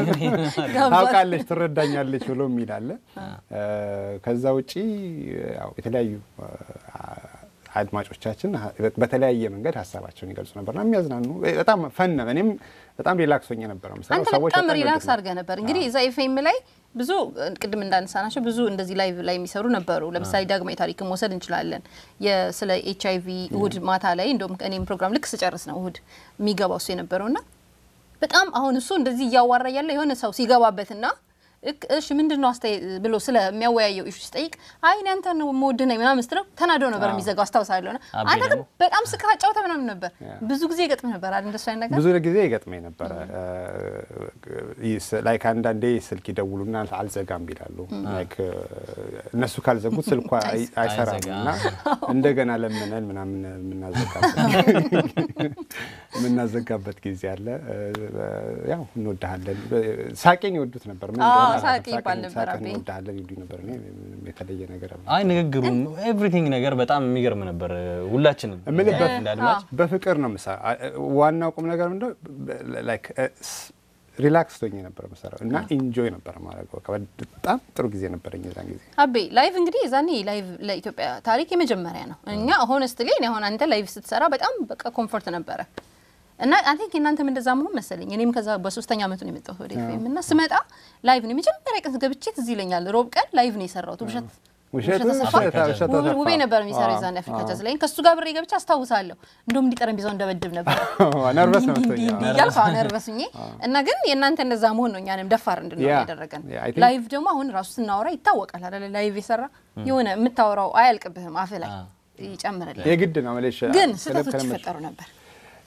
ታውቃለች ትረዳኛለች ብሎ የሚል አለ። እ፣ ከዛ ውጪ ያው የተለያዩ እ፣ አድማጮቻችን ሀ- በተለያየ መንገድ ሀሳባቸውን ይገልጹ ነበርና የሚያዝናኑ በጣም ፈን ነው። እኔም በጣም ሪላክስ ሆኜ ነበረ የምሰራው። አንተ ሰዎች በጣም በጣም ሪላክስ ይወዱታል። አድርገህ ነበር። እንግዲህ እዛ ኤፍኤም ላይ ብዙ ቅድም እንዳነሳናቸው ብዙ እንደዚህ ላይቭ ላይ የሚሰሩ ነበሩ። ለምሳሌ ዳግማዊ ታሪክን መውሰድ እንችላለን። የ- ስለ ኤች አይቪ እሁድ ማታ ላይ እንደውም እኔም ፕሮግራም ልክ ስጨርስ ነው እሁድ የሚገባው እሱ የነበረውና በጣም አሁን እሱ እንደዚህ እያዋራ ያለ የሆነ ሰው ሲገባበትና እክ- እሺ ምንድን ነው አስተያየት ብሎ ስለሚያወያየው ኢሹ ሲጠይቅ አይ እኔ አንተን ነው የምወድህ ነኝ ምናምን ስትለው ተናዶ ነበር የሚዘጋው አስታውሳለሁ። ና አቤ አንተ ግን ደግሞ በጣም ስካ ጫውተ ምናምን ነበር ብዙ ጊዜ ይገጥምህ ነበር አይደል? እንደሱ አይነት ነገር ብዙ ጊዜ ይገጥመኝ ነበረ። ላይክ አንዳንዴ ስልክ ይደውሉና አልዘጋም ይላሉ። ላይክ እነሱ ካልዘጉት ስልኳ አይ- አይሰራም አይዘጋ። እና እንደገና ለምነን ምናምን የምናዘጋበት የምናዘጋበት ጊዜ አለ። ያው እንወድሃለን። ሳቄን ይወዱት ነበር። ምን አዎ፣ እንደሆነ ሳቄ አላውቅም። ይባል ሳቅን- ነበር ሳቅን አቤ። እንወድሃለን ይሉኝ ነበር። እኔ ምንም የተለየ ነገር አለ አይ ንግግሩም ኤቭሪቲንግ ነገር በጣም የሚገርም ነበር። ሁላችንም እምልህ በ- እንደ አድማጭ በፍቅር ነው የምሰራ። ዋናው ቁም ነገር ምንድነው ላይክ ሪላክስ ሆኜ ነበር የምሰራው እና ኢንጆይ ነበር ማድረገው። በቃ በጣም ጥሩ ጊዜ ነበረኝ የዛን ጊዜ። አቤ ላይቭ እንግዲህ የዛኔ ላይቭ ለኢትዮጵያ ታሪክ የመጀመሪያ ነው። እኛ ሆነስትሊ እኔ አሁን አንተ ላይቭ ስትሰራ በጣም በቃ ኮምፎርት ነበረ እና አይ ቲንክ እናንተም እንደዛ መሆን መሰለኝ። እኔም ከዛ በሶስተኛ አመቱ ነው የመጣሁት ወደ ኤፍኤም እና ስመጣ ላይቭ ነው የመጀመሪያ ቀን ገብቼ ትዝ ይለኛል። ሮብ ቀን ላይቭ ነው የሰራሁት ውብሸት ውሸት ተሰፋ ውሸት ውሸት ውብ- ተሰፋ። ውቤ ነበር የሚሰራው አዎ፣ የዛኔ አፍሪካ አዎ። ጃዝ ላይ ከእሱ ጋር ብሬ ገብቼ አስታውሳለሁ። እንደውም እንዲህ ጠረጴዛው እንደበድብ ነበር ነርቨስ እንዲህ ነው እንዲህ የምትሆኝ። እንዲህ እያልኩ አዎ፣ ነርቨስ ሁኜ እና ግን የእናንተ እንደዛ መሆን ነው እኛንም ደፋር እንድንሆን ያ፣ ያደረገን። ያ፣ I think- ላይቭ ደግሞ አሁን ራሱ ስናወራ ይታወቃል አይደለ? ላይቭ የሰራ የሆነ የምታወራው አያልቅብህም፣ አፍ ላይ ይጨምርልህ። የግድ ነው መለሽ ግን ስህተቶች ይፈጠሩ ነበር።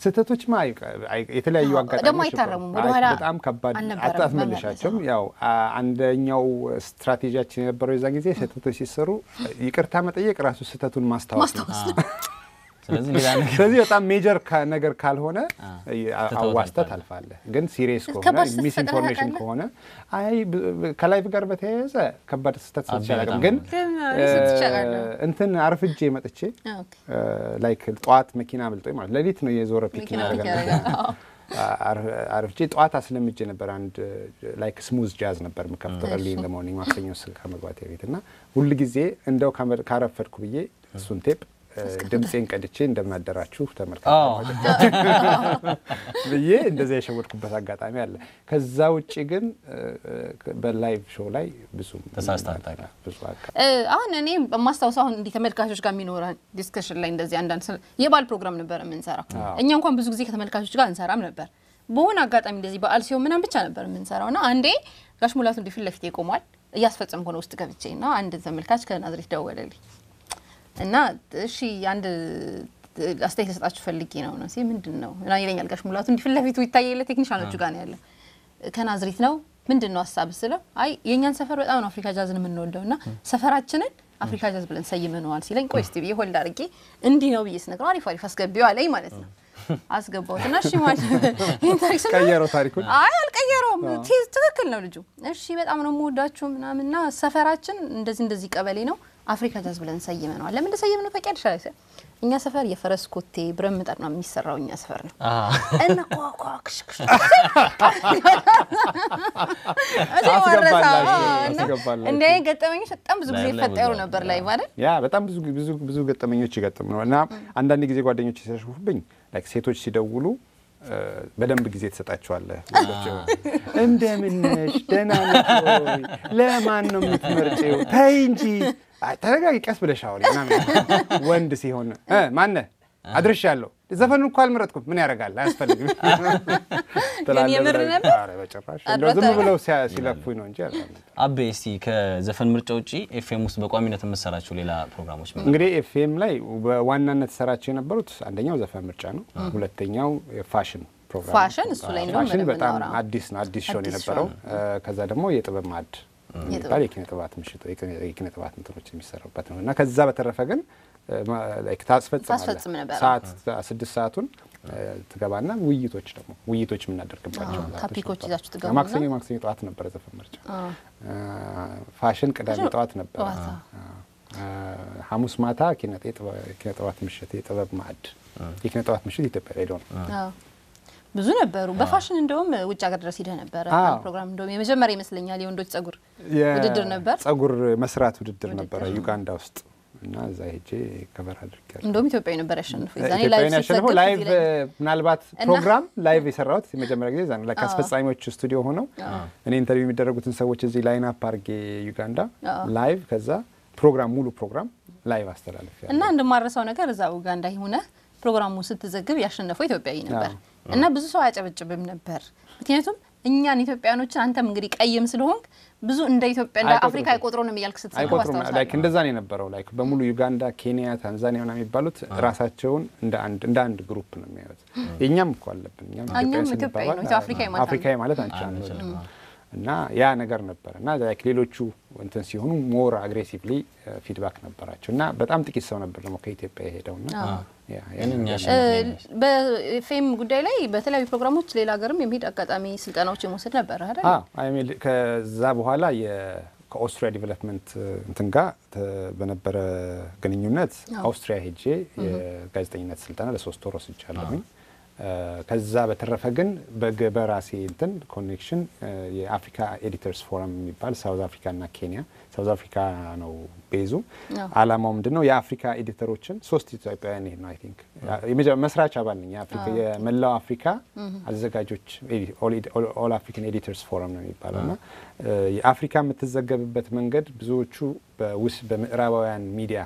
ስህተቶች ማ የተለያዩ አዎ፣ አጋጣሚዎች ደግሞ አይታረሙም። ነበሩ። ወደኋላ አይ፣ በጣም ከባድ አልነበረም አታስመልሻቸውም። ያው አ- አንደኛው ስትራቴጂያችን የነበረው የዛ ጊዜ ስህተቶች ሲሰሩ ይቅርታ መጠየቅ ራሱ ስህተቱን ማስታወስ ነው። ስለዚህ ሌላ ነገር ስለዚህ በጣም ሜጀር ካ- ነገር ካልሆነ ትተኸው አዋስተህ ታልፋለህ። ታልፋለህ። ግን ሲሪየስ ከሆነ ከባድ ስህተት ሚስ ኢንፎርሜሽን ፈጥረህ ከሆነ አይ ብ- ከላይቭ ጋር በተያያዘ ከባድ ስህተት አቤ ሰርቼ አላውቅም። በጣም ግን ግን እኔ ስትቼ አውቃለሁ። እንትን አርፍጄ መጥቼ ኦኬ። ላይክ ጠዋት መኪና አምልጦኝ ማለት ሌሊት ነው የዞረ ፒክ መኪና ፒክ ያደርጋል። ያደርጋል። አዎ። አር- አርፍጄ ጠዋት አስለምጄ ነበር። አንድ ላይክ ስሙዝ ጃዝ ነበር የምከፍተው እሺ። እርሊ ኢን ዘ ሞርኒንግ ማክሰኞ ስ- ከመግባቴ በፊት እና ሁል ጊዜ እንደው ካመ- ካረፈድኩ ብዬ እሱን ቴፕ እ፣ ድምፄን ቀድቼ እንደምናደራችሁ ተመልካቾች ብዬ እንደዚያ የሸወድኩበት አጋጣሚ አለ። ከዛ ውጭ ግን እ፣ እ፣ በላይቭ ሾው ላይ ብዙም ተሳስተሃል ታውቃለህ? ብዙ አጋ- እ፣ አሁን እኔ በማስታውሰው አሁን እንዲህ ተመልካቾች ጋር የሚኖረን ዲስከሽን ላይ እንደዚህ አንዳንድ ስለ- የባል ፕሮግራም ነበር የምንሰራው። እኛ እንኳን ብዙ ጊዜ ከተመልካቾች ጋር እንሰራም ነበር። በሆነ አጋጣሚ እንደዚህ በዓል ሲሆን ምናምን ብቻ ነበር የምንሰራው እና አንዴ ጋሽ ሙላቱ እንዲህ ፊት ለፊቴ ቆሟል። እያስፈጸምኩ ነው ውስጥ ገብቼ እና አንድ ተመልካች ከናዝሬት ደወለልኝ እና እሺ አንድ አስተያየት ልሰጣችሁ ፈልጌ ነው ነው ሲል ምንድን ነው እና ይለኛል ጋሽ ሙላቱ እንዲህ ፊት ለፊቱ ይታየለ ቴክኒሻኖቹ ጋር ነው ያለው ከናዝሬት ነው ምንድን ነው ሀሳብ ስለው አይ የእኛን ሰፈር በጣም ነው አፍሪካ ጃዝን የምንወደው እና ሰፈራችንን አፍሪካ ጃዝ ብለን ሰይመነዋል ሲለኝ ቆይ እስቲ ብዬ ሆልድ አድርጌ እንዲህ ነው ብዬ ስነግረው አሪፍ አሪፍ አስገቢው አለኝ ማለት ነው አስገባሁት እና እሺ ማለት ይሄን ታሪክ ስናገር- ቀየረው ታሪኩን? አይ አልቀየረውም ቴዝ ትክክል ነው ልጁ እሺ በጣም ነው የምወዳችሁ ምናምንና ሰፈራችን እንደዚህ እንደዚህ ቀበሌ ነው አፍሪካ ጃዝ ብለን ሰይመነዋል ለምን እንደሰየምነው ታውቂያለሽ አለ እኛ ሰፈር የፈረስ ኮቴ ብረት ምጣድ ነው የሚሰራው እኛ ሰፈር ነው እና ኳኳ ክሽክሽ አስገባላችሁ፣ አስገባላችሁ። እንደ አይነት ገጠመኞች በጣም ብዙ ጊዜ ላይ ላይ ይፈጠሩ ወደ- ነበር ላይ ማለት ያ በጣም ብዙ ብዙ ብዙ ገጠመኞች ይገጥም ነው እና አንዳንድ ጊዜ ጓደኞች ሲያሸፉብኝ ላይክ ሴቶች ሲደውሉ እ፣ በደንብ ጊዜ ትሰጣቸዋለህ። እንደምን ነሽ? ደህና ነሽ ወይ? ለማን ነው የምትመርጪው? ተይ እንጂ አይ፣ ተረጋጊ፣ ቀስ ብለሽ አውሪ ምናምን። ወንድ ሲሆን እ፣ ማነህ አድርሻለሁ። ዘፈኑን እኮ አልመረጥኩም። ምን ያደርጋል? አያስፈልግም ትላለህ የምር ብለህ- ነበር? ኧረ በጭራሽ እንደው ዝም አድሮታል? ብለው ሲያ- ሲለፉኝ ነው እንጂ አልነበረም። አቤ እስቲ ከዘፈን ምርጫ ውጪ ኤፍኤም ውስጥ በቋሚነት የምሰራቸው ሌላ ፕሮግራሞች ምን እንግዲህ ኤፍኤም ላይ በዋናነት ሰራቸው የነበሩት አንደኛው ዘፈን ምርጫ ነው። ሁለተኛው የፋሽን ፕሮግራም ፋሽን እሱ ላይ እንደውም ፋሽን በደንብ በጣም እናወራ። አዲስ ነው አዲስ ሾው ነው አዲስ የነበረው። ከዛ ደግሞ የጥበብ ማዕድ የሚባል የጥበብ የኪነ ጥበባት ምሽት የኪነ ጥበባት እንትኖች የሚሰሩበት ነው እና ከዛ በተረፈ ግን እ፣ ማ- ላይክ ታስፈጽማለህ ታስፈጽም ነበር። ሰዓት ስድስት ሰዓቱን እ፣ ትገባና ውይይቶች ደግሞ ውይይቶች የምናደርግባቸው አዎ፣ ሰዓቶች ታፒኮች ነበሩ። ይዛችሁ ትገቡና- ማክሰኞ ማክሰኞ ጠዋት ነበረ ዘፈን ምርጫ እ፣ ፋሽን ቅዳሜ ፋሽን ጠዋት ነበረ ጠዋት፣ እ፣ ሐሙስ ማታ ኪነ ጥበ- ኪነ ጥበባት ምሽት የጥበብ ማዕድ የኪነ ጥበባት ምሽት ኢትዮጵያ ሬዲዮ ነው። አዎ። ብዙ ነበሩ። በፋሽን እንደውም ውጭ ሀገር ድረስ ሂደህ ነበረ አዎ። አንድ ፕሮግራም እንደውም የመጀመሪያ ይመስለኛል የወንዶች ጸጉር ውድድር ነበር። ጸጉር መስራት ውድድር ውድድር ነበረ ዩጋንዳ ውስጥ እና እዛ ሄጄ ከበር አድርጌያለሁ። እንደውም ኢትዮጵያዊ ነበር ያሸንፈው። የዛኔ ኢትዮጵያውያን ላይቭ ያሸንፈው ሲዘገብ ላይቭ ትዝ ይለኛል። ምናልባት እና- ፕሮግራም ላይቭ የሰራሁት የመጀመሪያ ጊዜ ዛ ነው። ላይክ አዎ። አስፈጻሚዎች ስቱዲዮ ሆነው እኔ ኢንተርቪው የሚደረጉትን ሰዎች እዚህ ላይን አፕ አድርጌ ዩጋንዳ አዎ። ላይቭ ከዛ ፕሮግራም ሙሉ ፕሮግራም ላይቭ አስተላልፍ እና እንደማረሳው ነገር እዛ ኡጋንዳ ሆነ ፕሮግራሙ ስትዘግብ ያሸነፈው ኢትዮጵያዊ ነበር አዎ። እና ብዙ ሰው አያጨበጭብም ነበር። ምክንያቱም እኛን ኢትዮጵያኖችን አንተም እንግዲህ ቀይም ስለሆንክ ብዙ እንደ ኢትዮጵያ እንደ አይቆጥሩትም። አፍሪካ አይቆጥሩንም እያልክ ስትዘግብ አይቆጥሩም ላይክ አስታውሳለሁ። እንደዛ ነው የነበረው። ላይክ በሙሉ ዩጋንዳ፣ ኬንያ፣ ታንዛኒያ ምናምን የሚባሉት ራሳቸውን እንደ አንድ እንደ አንድ ግሩፕ ነው የሚያዩት። የእኛም እኮ አለብን እኛም እኛም ኢትዮጵያዊ ኢትዮጵያዊ ስንባባል ነው፣ አፍሪካዊ ማለት አፍሪካዊ ማለት አንችልም እና ያ ነገር ነበር እና ላይክ ሌሎቹ እንትን ሲሆኑ ሞር አግሬሲቭሊ ፊድባክ ነበራቸው እና በጣም ጥቂት ሰው ነበር ደግሞ ከኢትዮጵያ የሄደው እና ያ ያንን እኛ ነገር ሸ- በፌም ጉዳይ ላይ በተለያዩ ፕሮግራሞች ሌላ ሀገርም የሚሄድ አጋጣሚ ስልጠናዎች የመውሰድ ነበር አይደል? አዎ አይ ሚን ከዛ በኋላ የ- ከኦስትሪያ ዲቨሎፕመንት እንትን ጋር ተ- በነበረ ግንኙነት አውስትሪያ ሄጄ የጋዜጠኝነት ስልጠና ለሶስት ወር ወስጃለሁኝ። እ፣ ከዛ በተረፈ ግን በግ- በራሴ እንትን ኮኔክሽን እ፣ የአፍሪካ ኤዲተርስ ፎረም የሚባል ሳውዝ አፍሪካ እና ኬንያ ሳውዝ አፍሪካ ነው ቤዙ። አዎ። አላማው ምንድን ነው? የአፍሪካ ኤዲተሮችን ሶስት ኢትዮጵያውያን ይሄድ ነው አይ ቲንክ የመጀ- መስራች አባል ነኝ። የአፍሪካ የመላው አፍሪካ አዘጋጆች ኦል አፍሪካን ኤዲተርስ ፎረም ነው የሚባለው እና እ፣ የአፍሪካ የምትዘገብበት መንገድ ብዙዎቹ በውስ በምዕራባውያን ሚዲያ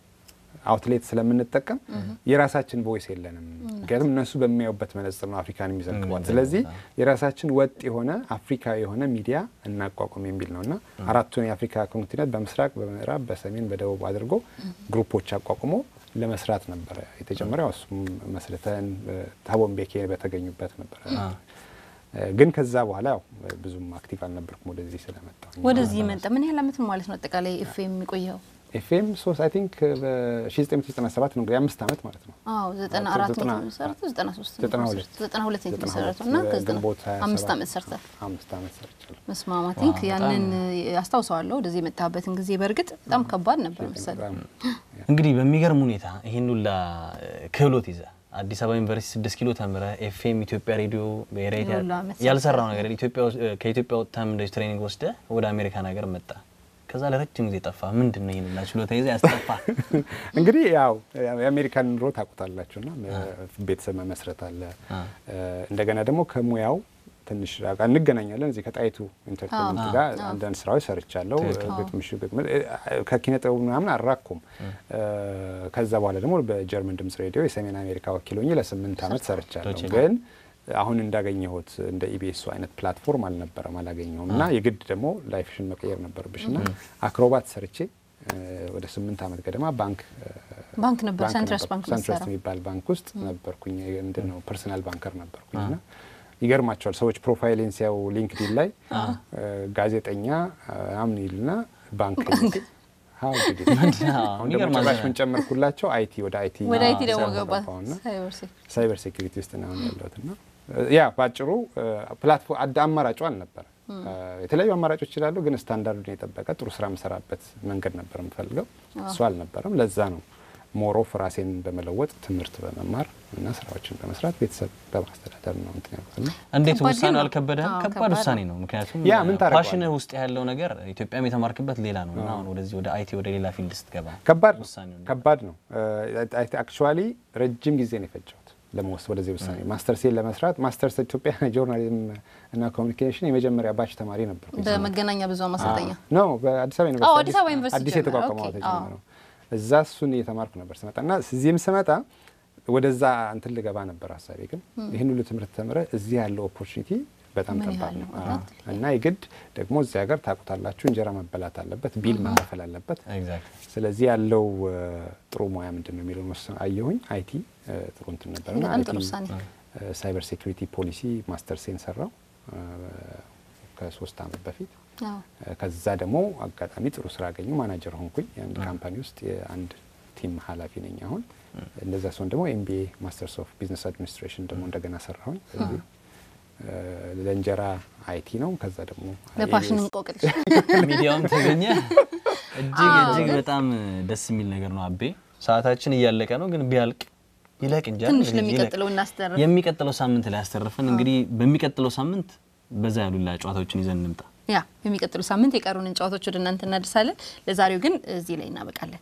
አውትሌት ስለምንጠቀም የራሳችን ቮይስ የለንም። ምክንያቱም እነሱ በሚያዩበት መነጽር ነው አፍሪካን የሚዘግቧት። ስለዚህ የራሳችን ወጥ የሆነ አፍሪካዊ የሆነ ሚዲያ እናቋቁም የሚል ነው እና አራቱን የአፍሪካ ኮንቲኔንት በምስራቅ፣ በምዕራብ፣ በሰሜን፣ በደቡብ አድርጎ ግሩፖች አቋቁሞ ለመስራት ነበረ የተጨመረው። እሱም መስርተን ታቦን ቤኬ በተገኙበት ነበረ። ግን ከዛ በኋላ ያው ብዙም አክቲቭ አልነበርኩም ወደዚህ ስለመጣሁ ወደዚህ መጣ። ምን ያህል አመት ነው ማለት ነው አጠቃላይ ኤፍኤም የሚቆየው? ኤፍኤም ሶስት አይ ቲንክ በ1997 ነው እንግዲህ አምስት ዓመት ማለት ነው። አዎ 94 ነው የተመሰረተው 93 92 92 ነው የተመሰረተው እና ግንቦት አምስት ዓመት ሰርተል አምስት ዓመት ሰርቻለሁ። መስማማ ቲንክ ያንን አስታውሰዋለሁ። ወደዚህ የመጣበትን ጊዜ በእርግጥ በጣም ከባድ ነበር መሰለኝ። እንግዲህ በሚገርም ሁኔታ ይህን ሁላ ክህሎት ይዘ አዲስ አበባ ዩኒቨርሲቲ ስድስት ኪሎ ተምረ ኤፍኤም ኢትዮጵያ ሬዲዮ ብሔራዊ ያልሰራው ነገር ከኢትዮጵያ ወጥተህም እንደዚህ ትሬኒንግ ወስደ ወደ አሜሪካን ሀገር መጣ። ከዛ ለረጅም ጊዜ ጠፋ። ምንድን ነው ይህንና ችሎታ ይዘህ ያስጠፋ? እንግዲህ ያው የአሜሪካን ኑሮ ታውቁታላችሁ ና ቤተሰብ መመስረት አለ። እንደገና ደግሞ ከሙያው ትንሽ እንገናኛለን። እዚህ ከጣይቱ ኢንተርቴንመንት ጋር አንዳንድ ስራዎች ሰርቻለሁ። ግጥምሽ ግጥም ከኪነ ጥበቡ ምናምን አራኩም። ከዛ በኋላ ደግሞ በጀርመን ድምጽ ሬዲዮ የሰሜን አሜሪካ ወኪል ሆኜ ለስምንት ዓመት ሰርቻለሁ ግን አሁን እንዳገኘሁት እንደ ኢቢኤሱ አይነት ፕላትፎርም አልነበረም፣ አላገኘሁም እና የግድ ደግሞ ላይፍሽን መቀየር ነበረብሽ እና አክሮባት ሰርቼ ወደ ስምንት ዓመት ገደማ ባንክ ባንክ ነበር ሰንትረስ ባንክ ሰንትረስ የሚባል ባንክ ውስጥ ነበርኩኝ። ምንድን ነው ፐርሰናል ባንከር ነበርኩኝ እና ይገርማቸዋል ሰዎች ፕሮፋይሌን ሲያው ሊንክዲን ላይ ጋዜጠኛ አምን ይልና ባንክ አሁን ደግሞ ጭራሽ ምን ጨመርኩላቸው አይቲ ወደ አይቲ ወደ አይቲ ደግሞ ገባ ሳይበር ሴኩሪቲ ውስጥ ነው ያለሁት እና ያ በአጭሩ ፕላትፎርም አማራጩ አልነበረ። የተለያዩ አማራጮች ይችላሉ፣ ግን ስታንዳርዱን የጠበቀ ጥሩ ስራ የምሰራበት መንገድ ነበር የምፈልገው። እሱ አልነበረም። ለዛ ነው ሞሮፍ ራሴን በመለወጥ ትምህርት በመማር እና ስራዎችን በመስራት ቤተሰብ በማስተዳደር ነው እንትን ያልኩት እና እንዴት ውሳኔው አልከበደም? ከባድ ውሳኔ ነው። ምክንያቱም ያ ምን ታደርገዋለህ? ፓሽንህ ውስጥ ያለው ነገር ኢትዮጵያም የተማርክበት ሌላ ነው እና አሁን ወደዚህ ወደ አይቲ ወደ ሌላ ፊልድ ስትገባ ከባድ ነው። ውሳኔው ከባድ ነው። አክቹዋሊ ረጅም ጊዜ ነው የፈጀሁት ለመወሰድ ወደዚህ ውሳኔ ማስተርሴን ለመስራት ማስተርስ ኢትዮጵያ ጆርናሊዝም እና ኮሚኒኬሽን የመጀመሪያ ባች ተማሪ ነበርኩኝ። በመገናኛ ብዙኃን ማሰልጠኛ ኖ በአዲስ አበባ አዎ፣ አዲስ አበባ ዩኒቨርሲቲ አዲስ ጀመረ። የተቋቋመው ኦኬ፣ ተጀመረው እዛ እሱን እየተማርኩ ነበር ስመጣ እና እዚህም ስመጣ ወደዛ እንትን ልገባ ነበር ሀሳቤ። ግን ይህን ሁሉ ትምህርት ተምረ እዚህ ያለው ኦፖርቹኒቲ በጣም ምን ጠባብ ያህል ነው ነው? አዎ። እና የግድ ደግሞ እዚህ ሀገር ታውቁታላችሁ እንጀራ መበላት አለበት፣ ቢል መከፈል አለበት። ኤግዛክት ስለዚህ ያለው እ፣ ጥሩ ሙያ ምንድን ነው የሚለውን ወሰን አየሁኝ። አይቲ እ፣ ጥሩ እንትን ነበር እና በጣም ጥሩ አይቲ ውሳኔ። እ፣ ሳይበር ሴኩሪቲ ፖሊሲ ማስተር ሴን ሰራው እ፣ ከሶስት አመት በፊት አዎ። እ፣ ከዛ ደግሞ አጋጣሚ ጥሩ ስራ አገኙ። ማናጀር ሆንኩኝ። የአንድ ካምፓኒ ውስጥ የአንድ ቲም ኃላፊ ነኝ አሁን። እንደዛ ሲሆን ደግሞ ኤምቢኤ ማስተርስ ኦፍ ቢዝነስ አድሚኒስትሬሽን ደግሞ እንደገና ሰራሁኝ። ስለዚህ እ፣ ለእንጀራ አይቲ ነው። ከዛ ደግሞ ለፋሽን ABS እንቆቅልሽ ሚዲያውም ተገኘ። እጅግ እጅግ በጣም ደስ የሚል ነገር ነው። አቤ ሰዓታችን እያለቀ ነው፣ ግን ቢያልቅ ይለቅ እንጂ አይደል? ትንሽ ይለቅ። ለሚቀጥለው እናስተርፍ። የሚቀጥለው ሳምንት ላይ ያስተርፈን። እንግዲህ በሚቀጥለው ሳምንት በዛ ያሉላ ጨዋታዎችን ይዘን እንምጣ። ያ የሚቀጥሉ ሳምንት የቀሩንን ጨዋታዎች ወደ እናንተ እናደርሳለን። ለዛሬው ግን እዚህ ላይ እናበቃለን።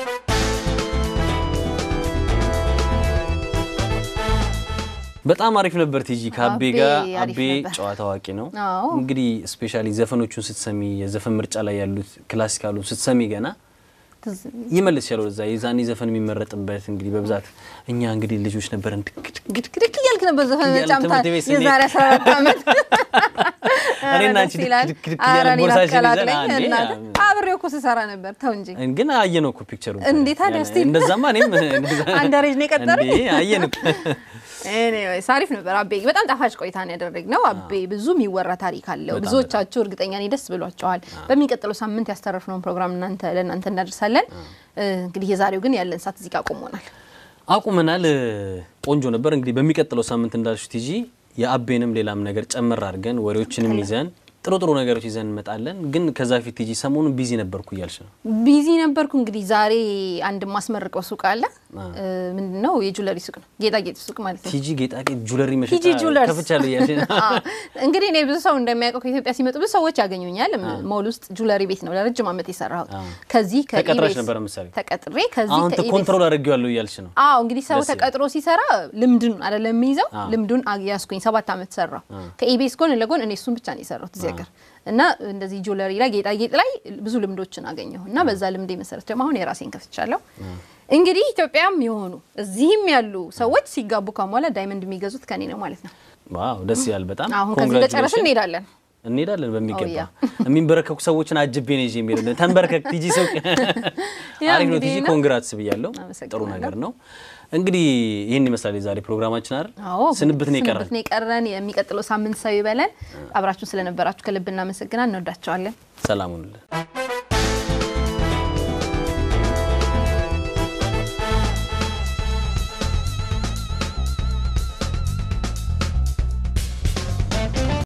በጣም አሪፍ ነበር ቲጂ ከአቤ አቤ ጋር። አሪፍ አቤ ነበር። ጨዋታ አዋቂ ነው። አዎ። እንግዲህ ስፔሻሊ ዘፈኖቹን ስትሰሚ የዘፈን ምርጫ ላይ ያሉት ክላሲካሉን ስትሰሚ ገና ትዝ ይመልስ ያለው እዛ የዛኔ ዘፈን የሚመረጥበት እንግዲህ በብዛት እኛ እንግዲህ ልጆች ነበረን ድክ ድክ ግድግድግ እያልክ ነበር ዘፈን እያልን መጫምታ ትምህርት ቤት ስንሄድ የዛሬ 14 ዓመት እኔና ኧረ አንቺ ደስ ይላል። ድክ ድክ ኧረ እያልን እኔን ቦርሳችን ይዘን አትቀላቅለኝ አንዴ እናትህ። ያ- አብሬው እኮ ስሰራ ነበር። ተው እንጂ ግን አየነው እኮ ፒክቸሩ እንዴ ታዲያ እስቲ እንደዛማ እኔም አንደሬጅ ነው የቀጠረኝ። እንዴ አየን እኮ ኤኒዌይስ አሪፍ ነበር። አቤ በጣም ጣፋጭ ቆይታ ነው ያደረግነው። አቤ ብዙ የሚወራ ታሪክ አለው። በጣም ብዙዎቻችሁ እርግጠኛ ነኝ ደስ ብሏቸዋል። በሚቀጥለው ሳምንት ያስተረፍነውን ፕሮግራም እናንተ ለእናንተ እናደርሳለን። እ፣ እንግዲህ የዛሬው ግን ያለን ሰዓት እዚህ ጋር ቆሞናል። አቁመናል። ቆንጆ ነበር። እንግዲህ በሚቀጥለው ሳምንት እንዳልሽ ቲጂ የአቤንም ሌላም ነገር ጨመር አድርገን ወሬዎችንም ይዘን ጥሩ ጥሩ ነገሮች ይዘን እንመጣለን። ግን ከዛ ፊት ቲጂ ሰሞኑን ቢዚ ነበርኩ እያልሽ ነው። ቢዚ ነበርኩ። እንግዲህ ዛሬ አንድ ማስመርቀው ሱቅ አለ። ምንድን ነው? የጁለሪ ሱቅ ነው፣ ጌጣጌጥ ሱቅ ማለት ነው። ቲጂ ጌጣጌጥ ጁለሪ መሸጫ ቲጂ ጁለርስ ከፍቻለሁ እያልሽ ነው። አዎ። እንግዲህ እኔ ብዙ ሰው እንደሚያውቀው ከኢትዮጵያ ሲመጡ ብዙ ሰዎች ያገኙኛል። ሞል ውስጥ ጁለሪ ቤት ነው ለረጅም ዓመት የሰራሁት። ከዚህ ተቀጥረሽ ከኢቤስ ነበረ ምሳሌ ተቀጥሬ ከዚህ አሁን ከኢቤስ ኮንትሮል አድርጌዋለሁ እያልሽ ነው። አዎ እንግዲህ ሰው ደስ ይላል። ተቀጥሮ ሲሰራ ልምድን አይደለም የሚይዘው አዎ። ልምዱን ያስኩኝ ሰባት ዓመት ሰራው ከኢቤስ ጎን ለጎን እኔ እሱን ብቻ ነው የሰራሁት እዚህ ሀገር እና እንደዚህ ጁለሪ ላይ ጌጣጌጥ ላይ ብዙ ልምዶችን አገኘሁ እና በዛ ልምዴ መሰረት ደግሞ አሁን የራሴን ከፍቻለሁ። እንግዲህ ኢትዮጵያም የሆኑ እዚህም ያሉ ሰዎች ሲጋቡ ከኋላ ዳይመንድ የሚገዙት ከኔ ነው ማለት ነው። ዋው ደስ ይላል በጣም። አሁን ከዚህ እንደጨረስን Congratulations። እንሄዳለን። እንሄዳለን በሚገባ ያ። የሚንበረከኩ ሰዎችን አጅቤ ነው ይዤ የሚሄድ ተንበርከክ ቲጂ ሰው ያ አሪፍ ነው እንግዲህ ቲጂ ነው። ኮንግራትስ ብያለሁ ጥሩ አመሰግናለሁ። ነገር ነው እንግዲህ ይህን ይመስላል የዛሬ ፕሮግራማችን አይደል አዎ ስንብት ነው የቀረን ስንብት ነው የቀረን። የሚቀጥለው ሳምንት ሰው ይበለን። አብራችሁን ስለነበራችሁ ከልብ እናመሰግናል። እንወዳቸዋለን። ሰላም ሁኑልን